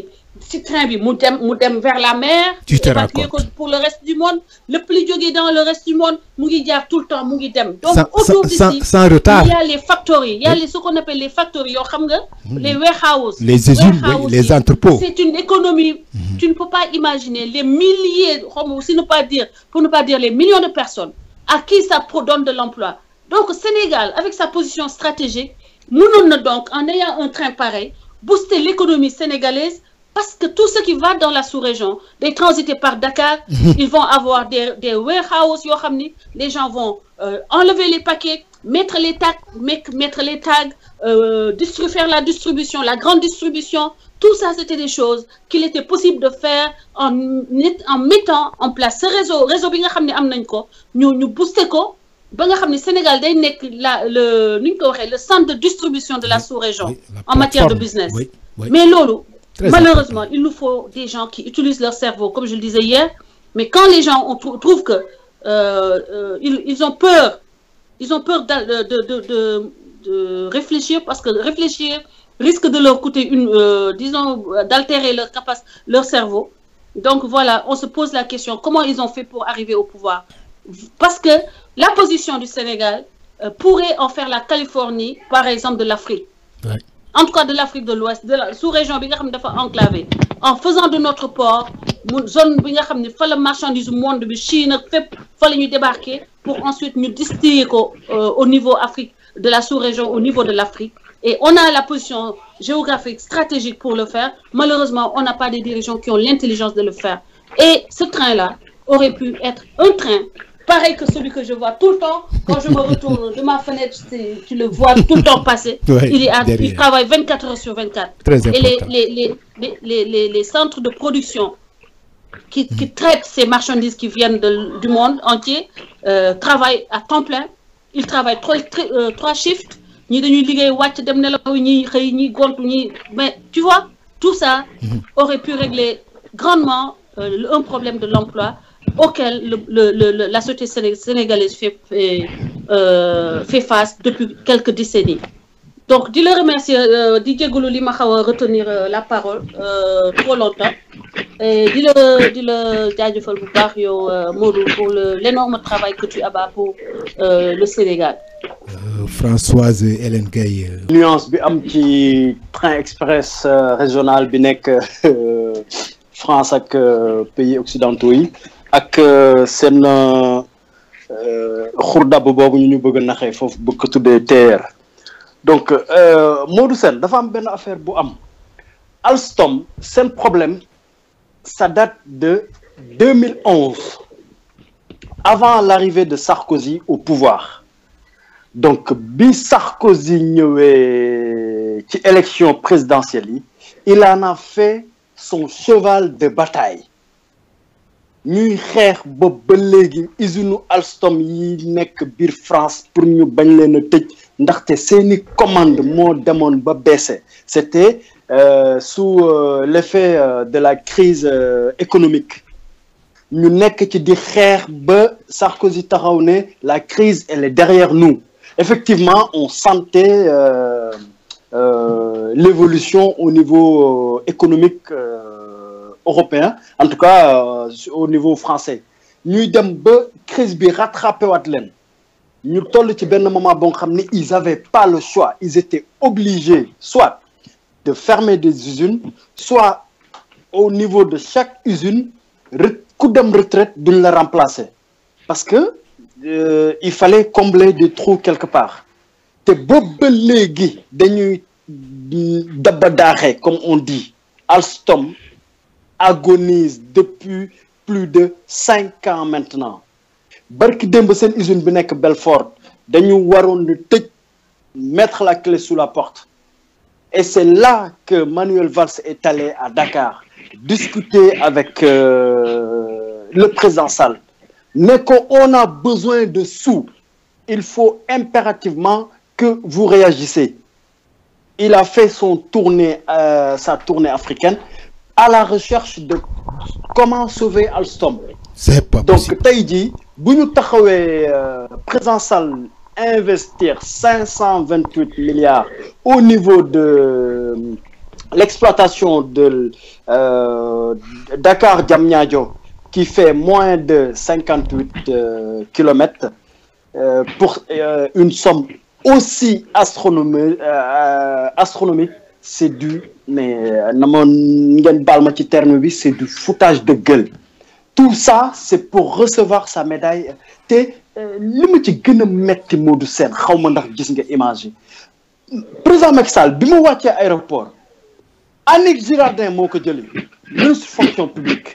ci train bi mu dem mu dem vers la mer Tu te évacuer ko racontes. pour le reste du monde lépp li jógee dans le reste du monde mu ngi jaar tout le temps mu ngi dem donc sans, autour sans, sans, d'ici sans retard. il y a les factories il y a les ce qu'on appelle les factories yoo xam nga les warehouses Les usines, oui, Warehouses les yi, entrepôts. c'est une économie tu ne peux pas imaginer les milliers xam si ne pas dire pour ne pas dire les millions de personnes à qui ça pro- donne de l'emploi donc Sénégal avec sa position stratégique mënoon na donc en ayant un train pareil booster l'économie sénégalaise parce que tout ce qui va dans la sous-région day transiter par Dakar ils vont avoir des des warehouses yoo xam ni les gens vont euh, enlever les paquets mettre les tags mettre mettre les tags euh, distri- faire la distribution la grande distribution tout ça c'était des choses qu'il était possible de faire en net- en mettant en place ce réseau réseau bi nga xam ne am nañ ko ñu ñu booster ko ba nga xam ne Sénégal day nekk la le nu ñu ko waxee le centre de distribution de la sous-région Oui, la en matière de plateforme. business Oui, oui. mais loolu Très malheureusement il nous faut des gens qui utilisent leur cerveau comme je le disais hier mais quand les gens on trou- trouvent que euh, euh, ils, ils ont peur ils ont peur d'al- de, de, de, de, de réfléchir parce que réfléchir risque de leur coûter une euh, disons euh, d'altérer leur capacité leur cerveau donc voilà on se pose la question comment ils ont fait pour arriver au pouvoir parce que la position du Sénégal euh, pourrait en faire la Californie par exemple de l'Afrique Ouais. en tout cas de l'Afrique de l'Ouest de la sous-région bi nga xam ne dafa enclavé en faisant de notre port mu zone bi nga xam ne fa la marchandise monde bi Chine ak fépp fa la ñuy débarquer pour ensuite ñu distiller ko euh, au niveau Afrique de la sous-région au niveau de l'Afrique et on a la position géographique stratégique pour le faire malheureusement on n'a pas des dirigeants qui ont l'intelligence de le faire et ce train-là aurait pu être un train pareil que celui que je vois tout le temps quand je me retourne de ma fenêtre c'est- tu le vois tout le temps passer Ouais, il est à, derrière. il travaille 24 heures sur 24 Très et les, important. les, les, les, les, les, les centres de production qui, qui traitent ces marchandises qui viennent de- du monde entier euh, travaillent à temps plein. Ils travaillent trois, tri- euh, trois shifts. Ñi dañuy liggéey wàcc dem nelaw ñi xëy ñi gontu ñi mais tu vois tout ça aurait pu régler grandement euh, le- un problème de l'emploi auquel le, le, le, le- la société séné- sénégalaise fait, fait, euh, fait face depuis quelques décennies. Donc, di la remercier, euh, di jégalu li ma xaw a retenir euh, la parole euh, trop longtemps et di la di la jaajëfal bu baax yow euh, Modou pour le l'énorme travail que tu abats pour euh, le Sénégal. Euh, Françoise Hélène Gaye. euh, nuance bi am ci train express euh, régional bi nekk euh, France ak euh, pays occidentaux yi ak euh, seen euh, euh, xurdab boobu ñu ñu bëgg a naxee foofu bëgg ko tuddee TER donc euh, Modou Sène dafa am benn affaire bu am Alstom seen problème ça date de 2011 avant l'arrivée de Sarkozy au pouvoir donc bi Sarkozy ñëwee ci élection présidentielle yi il en a fait son cheval de bataille ñuy xeex ba ba léegi usine Alstom yi nekk biir France pour ñu bañ leen a tëj ndaxte seeni commande moo demoon ba baissé c'était euh, sous euh, l'effet euh, de la crise euh, économique ñu nekk ci di xeex ba Sarkozy taxaw ne la crise elle est derrière nous effectivement on sentait euh, euh, l'évolution au niveau euh, économique euh, européen en tout cas euh, au niveau français ñuy dem ba crise bi rattrapé waat leen ñu toll ci benn moment boo xam ne ils avaient pas le choix ils étaient obligés soit de fermer des usines soit au niveau de chaque usine re- ku dem retraite duñ la remplacer parce que euh, il fallait combler des trous quelque part te boobu ba léegi dañuy daba daaxee comme on dit Alstom agonise depuis plus de cinq ans maintenant barki démb seen usine bi nekk Belfort dañu waroon di tëj mettre la clé sous la porte et c'est là que Manuel Valls est allé à Dakar discuter avec euh, le président Sall ne ko on a besoin de sous il faut impérativement que vous réagissez il a fait son tournée euh, sa tournée africaine à la recherche de comment sauver Alstom C'est pas donc possible. tey jii bu ñu taxawee euh, président Sall investir cinq cent vingt huit milliards au niveau de l'exploitation de euh, Dakar Diamniadio qui fait moins de 58 euh, kilomètres euh, pour euh, une somme aussi astronomique euh, astronomique c'est du mais na ma ngeen baal ma ci terme bi c'est du foutage de gueule tout ça c'est pour recevoir sa médaille te li ma ci gën a metti Modou Sène xaw ma ndax gis nga image yi président Macky Sall bi mu wàccee aéroport Annick Girardin moo ko jëli ministre fonction publique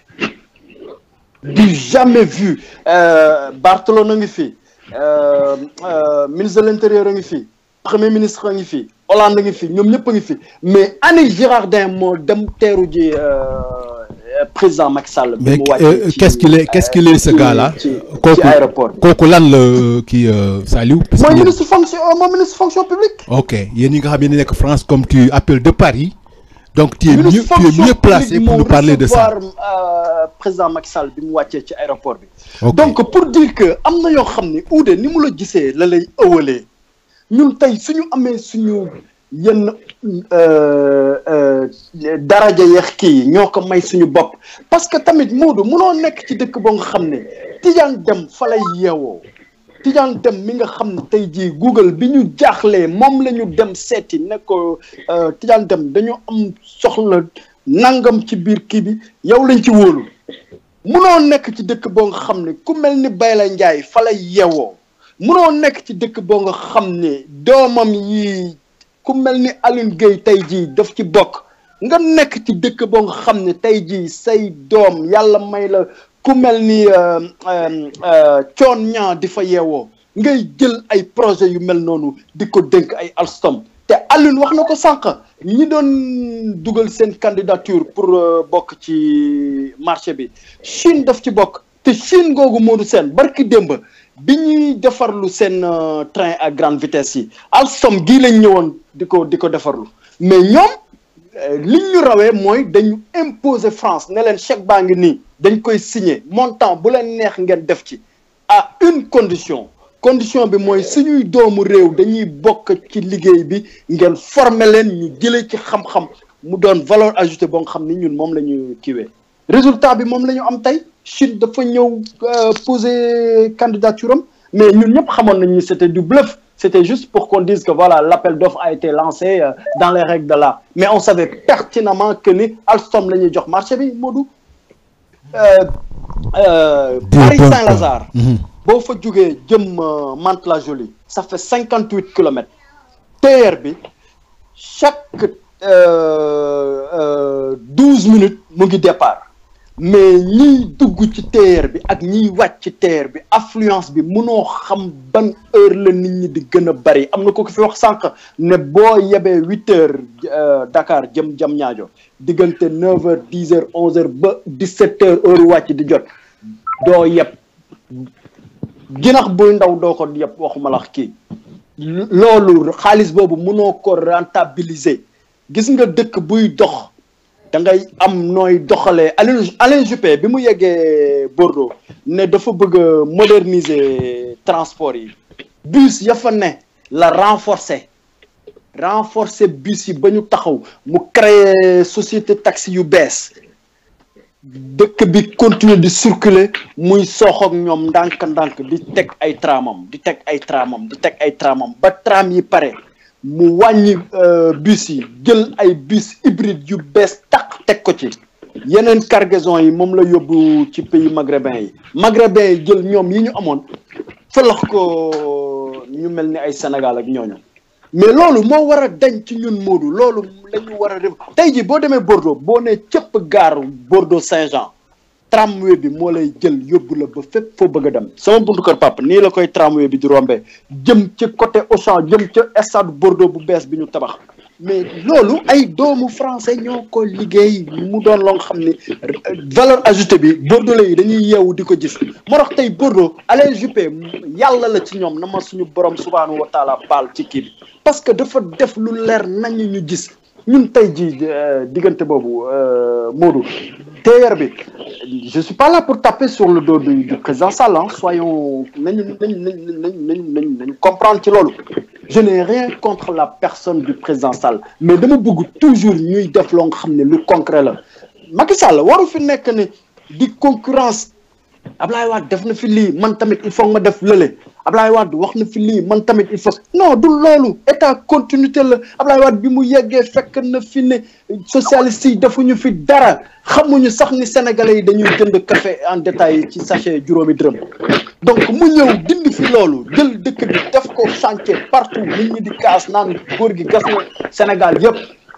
du jamais vu euh, Barthelone a ngi fi euh, euh, ministre de l'intérieur a ngi fi premier ministre a ngi fi Hollande a ngi fi ñoom ñëpp a ngi fi mais Annick Girardin moo dem teeru ji président Macky Sall. mais mu wàccee euh, ci, qu'est-ce qu'il est qu'est-ce qu'il est ce ci- gars-là ci ci kooku aéroport bi. kooku lan la kii euh, Saliou parce que mooy yéen- ministre fonction mooy ministre fonction publique. ok yéen ñi nga xam ne nekk France comme tu appelles de Paris donc tu es mieux ministre tu es fonction mieux placé publique pour moo nous parler de ça recevoir, euh, président Macky Sall bi mu wàccee ci aéroport bi. ok donc pour dire que am na yoo xam ni uude ni mu la gisee la lay ëwalee ñun tey suñu amee suñu yenn euh, euh, daraja yeex kii yi ñoo ko may suñu bopp parce que tamit Moodu munoo nekk ci dëkk boo nga xam ne Tidiane Dem fa lay yeewoo Tidiane Dem mi nga xam ne tey jii Google bi ñu jaaxlee moom la ñu dem seeti ne ko euh, Tidiane Dem dañu am soxla nangam ci biir kii bi yow lañ ci wóolu munoo nekk ci dëkk boo nga xam ne ku mel ni Bayla Ndiaye fa lay yewoo munoo nekk ci dëkk boo nga xam ne doomam yi ku mel ni Aline Gueye tey jii daf ci bokk nga nekk ci dëkk boo nga xam ne tey jii say doom yàlla may la ku mel ni coon ñaa di fa yeewoo ngay jël ay projet yu mel noonu di ko dénk ay Alstom te Aline wax na ko sànq ñi doon dugal seen candidature pour euh, bokk ci marché bi Chine daf ci bokk te Chine googu Modou Sène barki démb bi ñuy defarlu seen euh, train à grande vitesse yi Alstom gii lañ ñëwoon di ko di ko defarlu mais ñoom euh, li ñu rawee mooy dañu imposer France ne leen chèque baa ngi nii dañ koy signer montant bu leen neex ngeen def ci à une condition condition bi mooy suñuy doomu réew dañuy bokk ci liggéey bi ngeen former leen ñu jëlee ci xam-xam mu doon valeur ajoutée boo nga xam ni ñun moom la ñu kiiwee résultat bi moom la ñu am tey Chine dafa ñëw euh, poser candidature am mais ñun ñëpp xamoon nañ ni c'était du bluff c'était juste pour qu'on dise que voilà l'appel d'offres a été lancé euh, dans les règles de l'art mais on savait pertinemment que ni Alstom la ñuy jox marché bi Modou euh, euh, Paris bon Saint-Lazare Mhm. boo fa jógee jëm euh, Mantes-la-Jolie ça fait cinquante huit kilomètres TER bi chaque douze minutes mu ngi départ mais ñiy dugg ci TER bi ak ñiy wàcc ci TER bi affluence bi mënoo xam ban heure la nit ñi di gën a bari am na ko ko fi wax sànq ne boo yebee huit heures euh, Dakar jëm jam ñaajo diggante neuf heures dix heures onze heures ba dix sept heures heure wàcc di jot doo yeb ginax buy ndaw doo ko yëpp waxuma la kii loolu xaalis boobu mënoo ko rentabiliser gis nga dëkk buy dox da ngay am nooy doxalee Alain Alain Juppé bi mu yeggee Bordeaux ne dafa bëgg a moderniser transport yi bus ya fa ne la renforcer renforcer bus yi ba ñu taxaw mu créer société taxi yu bees dëkk bi continuer di circuler muy sooxoog ñoom ndànk-ndànk di teg ay tramam di teg ay tramam di teg ay tramam ba tram yi pare mu wàññi euh, bus yi jël ay bus hybride yu bees taq teg ko ci yeneen cargaison yi moom la yóbbu ci pays maghrébin yi maghrébin yi jël ñoom yi ñu amoon fëlax ko ñu mel ni ay Sénégal ak ñooñu mais loolu moo war a dañ ci ñun Modou loolu la ñu war a def tey jii boo demee Bordeaux boo nee cëpp gaar Bordeaux Saint-Jean tramway bi moo lay jël yóbbu la ba fépp foo bëgg a dem sama buntu kër papa nii la koy tramway bi di rombee jëm ci côté Auchan jëm ca stade Bordeaux bu bees bi ñu tabax mais loolu ay doomu français ñoo ko liggéey mu doon loo nga xam ni valeur ajoutée bi bordelais yi dañuy yeewu di ko gis moo tax tey Bordeaux Alain Juppé yàlla la ci ñoom na ma suñu borom subhaanahu wa taala baal ci kii bi parce que dafa def lu leer nañu ñu gis ñun tey jii diggante boobu Modou TER bi je suis pas là pour taper sur le dos du, du président Sall hein. soyons nañu nañu nañu nañu nañu nañu comprendre ci loolu je n'ai rien contre la personne du président Sall mais dama bëgg toujours ñuy def loo nga xam ne lu concret la Macky Sall waru fi nekk ne di concurrence Ablaye Wade def na fi lii man tamit il faut ma def lële Ablaye Wade wax na fi lii man tamit il faut non du loolu état continuité la Ablaye Wade bi mu yeggee fekk na fi ne socialiste yi defuñu fi dara xamuñu sax ni sénégalais yi dañuy jënd café en détail ci sachet juróomi dërëm donc mu ñëw dindi fi loolu jël dëkk bi def ko chantier partout nit ñi di kaas naan góor gi gas na Sénégal yëpp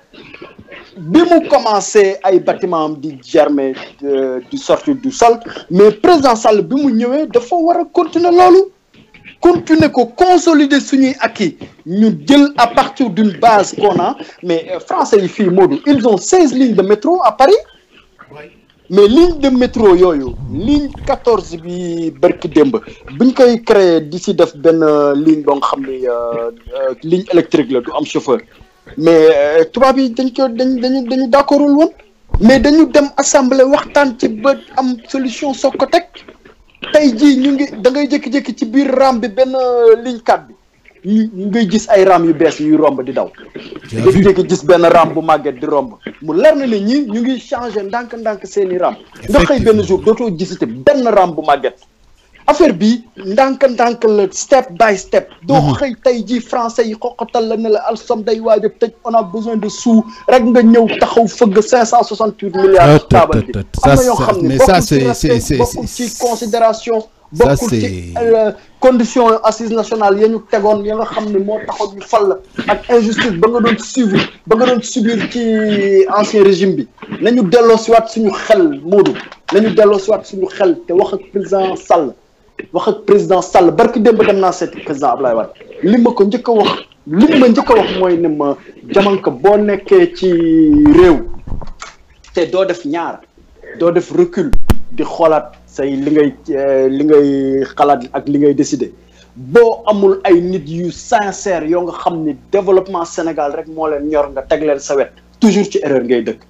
bi mu commencé ay bâtiment am di germer di sortir du sol mais président Sall bi mu ñëwee dafa war a continuer loolu continuer ko consolider suñuy acquis ñu jël à partir d'une base qu'on a mais français yi fii Modou ils ont seize lignes de métro à Paris mais ligne de métro yooyu ligne quatorze bi barki démb buñ koy créer di si def benn ligne boo nga xam ni ligne électrique la du am chauffeur mais tubaab yi dañ ko dañ dañu dañu d'accordul woon mais dañu dem assemblée waxtaan ci ba am solution soog ko teg tey jii ñu ngi da ngay jékki-jékki ci biir ram bi benn ligne 4 bi ñu ñu ngay gis ay ram yu bees yuy romb di daw jékki-jékki gis benn ram bu màgget di romb mu leer na ne ñi ñu ngi changé ndànk-ndànk seeni ram nga xëy benn jour dootoo gisate benn ram bu màgget affaire bi ndànk-ndànk la step by step doo xëy tey jii français yi xoqatal la ne la alsom day waaj a tëj on a besoin de sous rek nga ñëw taxaw fëgg cinq cent soixante huit milliards taabal bi am na yoo xam ne bokkul ci respect bokkul ci considération bokkul ci condition assise nationale ya ñu tegoon ya nga xam ne moo taxoon ñu fal la ak injustice ba nga doon suivre ba nga doon subir ci ancien régime bi nañu delloo siwaat suñu xel Modou nañu delloo siwaat suñu xel te wax ak président Sall wax ak président Sall barki démb dem naa seeti président Ablaye Wade li ma ko njëkk a wax li ma njëkk a wax mooy ne ma jamanka boo nekkee ci réew te doo def ñaar doo def recul di xoolaat say li ngay li ngay xalaat ak li ngay décider boo amul ay nit yu sincère yoo nga xam ni développement Sénégal rek moo leen ñor nga teg leen sa wet toujours ci erreur ngay dëkk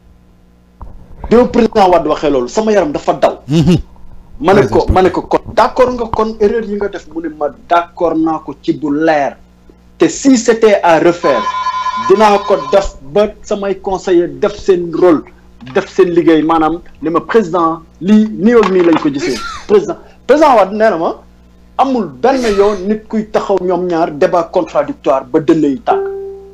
bi ma président Wade waxee loolu sama yaram dafa daw ma ne ko ma ne ko kon d'accord nga kon erreur yi nga def mu ne ma d'accord naa ko ci bu leer te si c'était à refaire dinaa ko def ba samay conseiller def seen rôle def seen liggéey maanaam ni ma président lii nii ak nii lañ ko gisee président président Wade nee na ma amul benn yoon nit kuy taxaw ñoom ñaar débat contradictoire ba dënn yi tàkk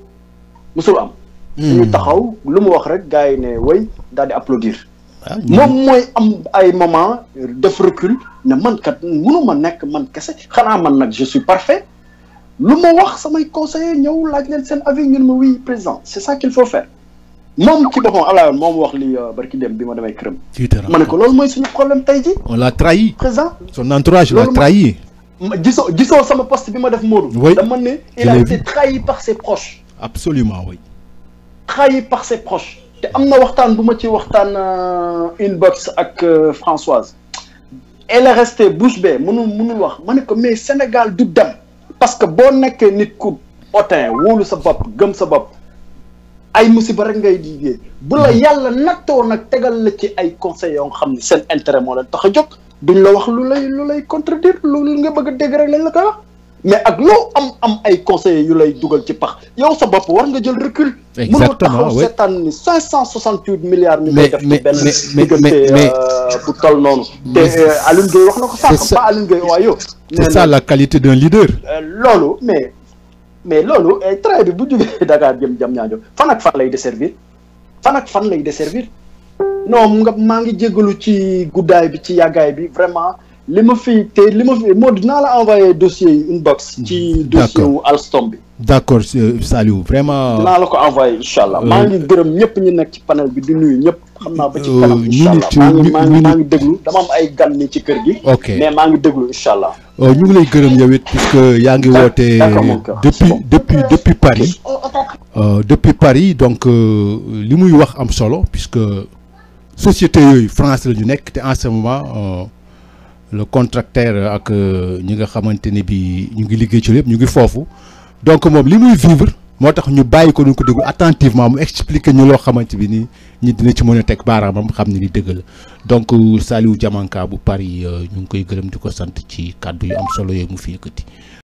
musul am ñu taxaw lu mu wax rek gars yi ne way daal di applaudir moom mooy am ay moment def recul ne man kat mënuma nekk man kese xanaa man nag je suis parfait lu ma wax samay conseiller ñëw laaj leen seen avis ñun ma oui président c'est ça qu'il faut faire moom ci boppam Ablaye woon moom wax li barki dem bi ma demee këram ma ne ko loolu mooy suñu problème tey ji on l'a trahi président son entourage l'a trahi gisoo gisoo sama poste bi ma def Modou dama ne il a été trahi par ses proches absolument oui trahi par ses proches te am na waxtaan bu ma ci waxtaan inbox ak Françoise elle est restée bouche bée mënul mënul wax ma ne ko mais Sénégal du dem parce que boo nekkee nit ku otin wóolu sa bopp gëm sa bopp ay musiba rek ngay liggéey bu la yàlla nattoo nag tegal la ci ay conseils yoo xam ne seen intérêt moo leen tax a jóg duñ la wax lu lay lu lay contredire lu nga bëgg a dégg rek lañ la koy wax mais ak loo am am ay conseillers yu lay dugal ci pax yow sa bopp war nga jël recul. exactement mënoo taxaw seetaan ni cinq cent soixante huit milliards. ñu koy def ci benn mais bu toll noonu. te Alioune Gueye wax na ko sànq pas Alioune Gueye waaye yow. c'est ça la qualité d'un leader. loolu mais mais loolu train bi bu jógee Dakar jëm jam ñaajo fan ak fan lay desservir fan ak fan lay desservir non nga maa ngi jégalu ci guddaay bi ci yàggaay bi vraiment. li ma fi te li ma fi moo dinaa la envoyé dossier yi inbox ci dossier wu Alstom bi d'accord Saliou vraiment dinaa la ko envoyé incha allah maa ngi gërëm ñëpp ñu nekk ci panel bi di nuyu ñëpp xam naa ba ci kanam incha allah maa ngi maa ngi maa ngi déglu dama am ay gan ni ci kër gi ok mais maa ngi déglu incha allah ñu ngi lay gërëm yow it puisque yaa ngi woote depuis depuis depuis Paris depuis Paris donc li muy wax am solo puisque société yooyu France la ñu nekk te en ce moment le contracteur ak ñi nga xamante ne bi ñu ngi liggéey ci lépp ñu ngi foofu donc moom li muy vivre moo tax ñu bàyyi ko duñ ko déglu attentivement mu expliquer ñu loo xamante bi ni ñi dina ci mën a teg baaraamam xam ne ni dëgg la donc Saliou Diamanka bu Paris ñu ngi koy gërëm di ko sant ci kàddu yu am solo yooyu mu fi yëkkati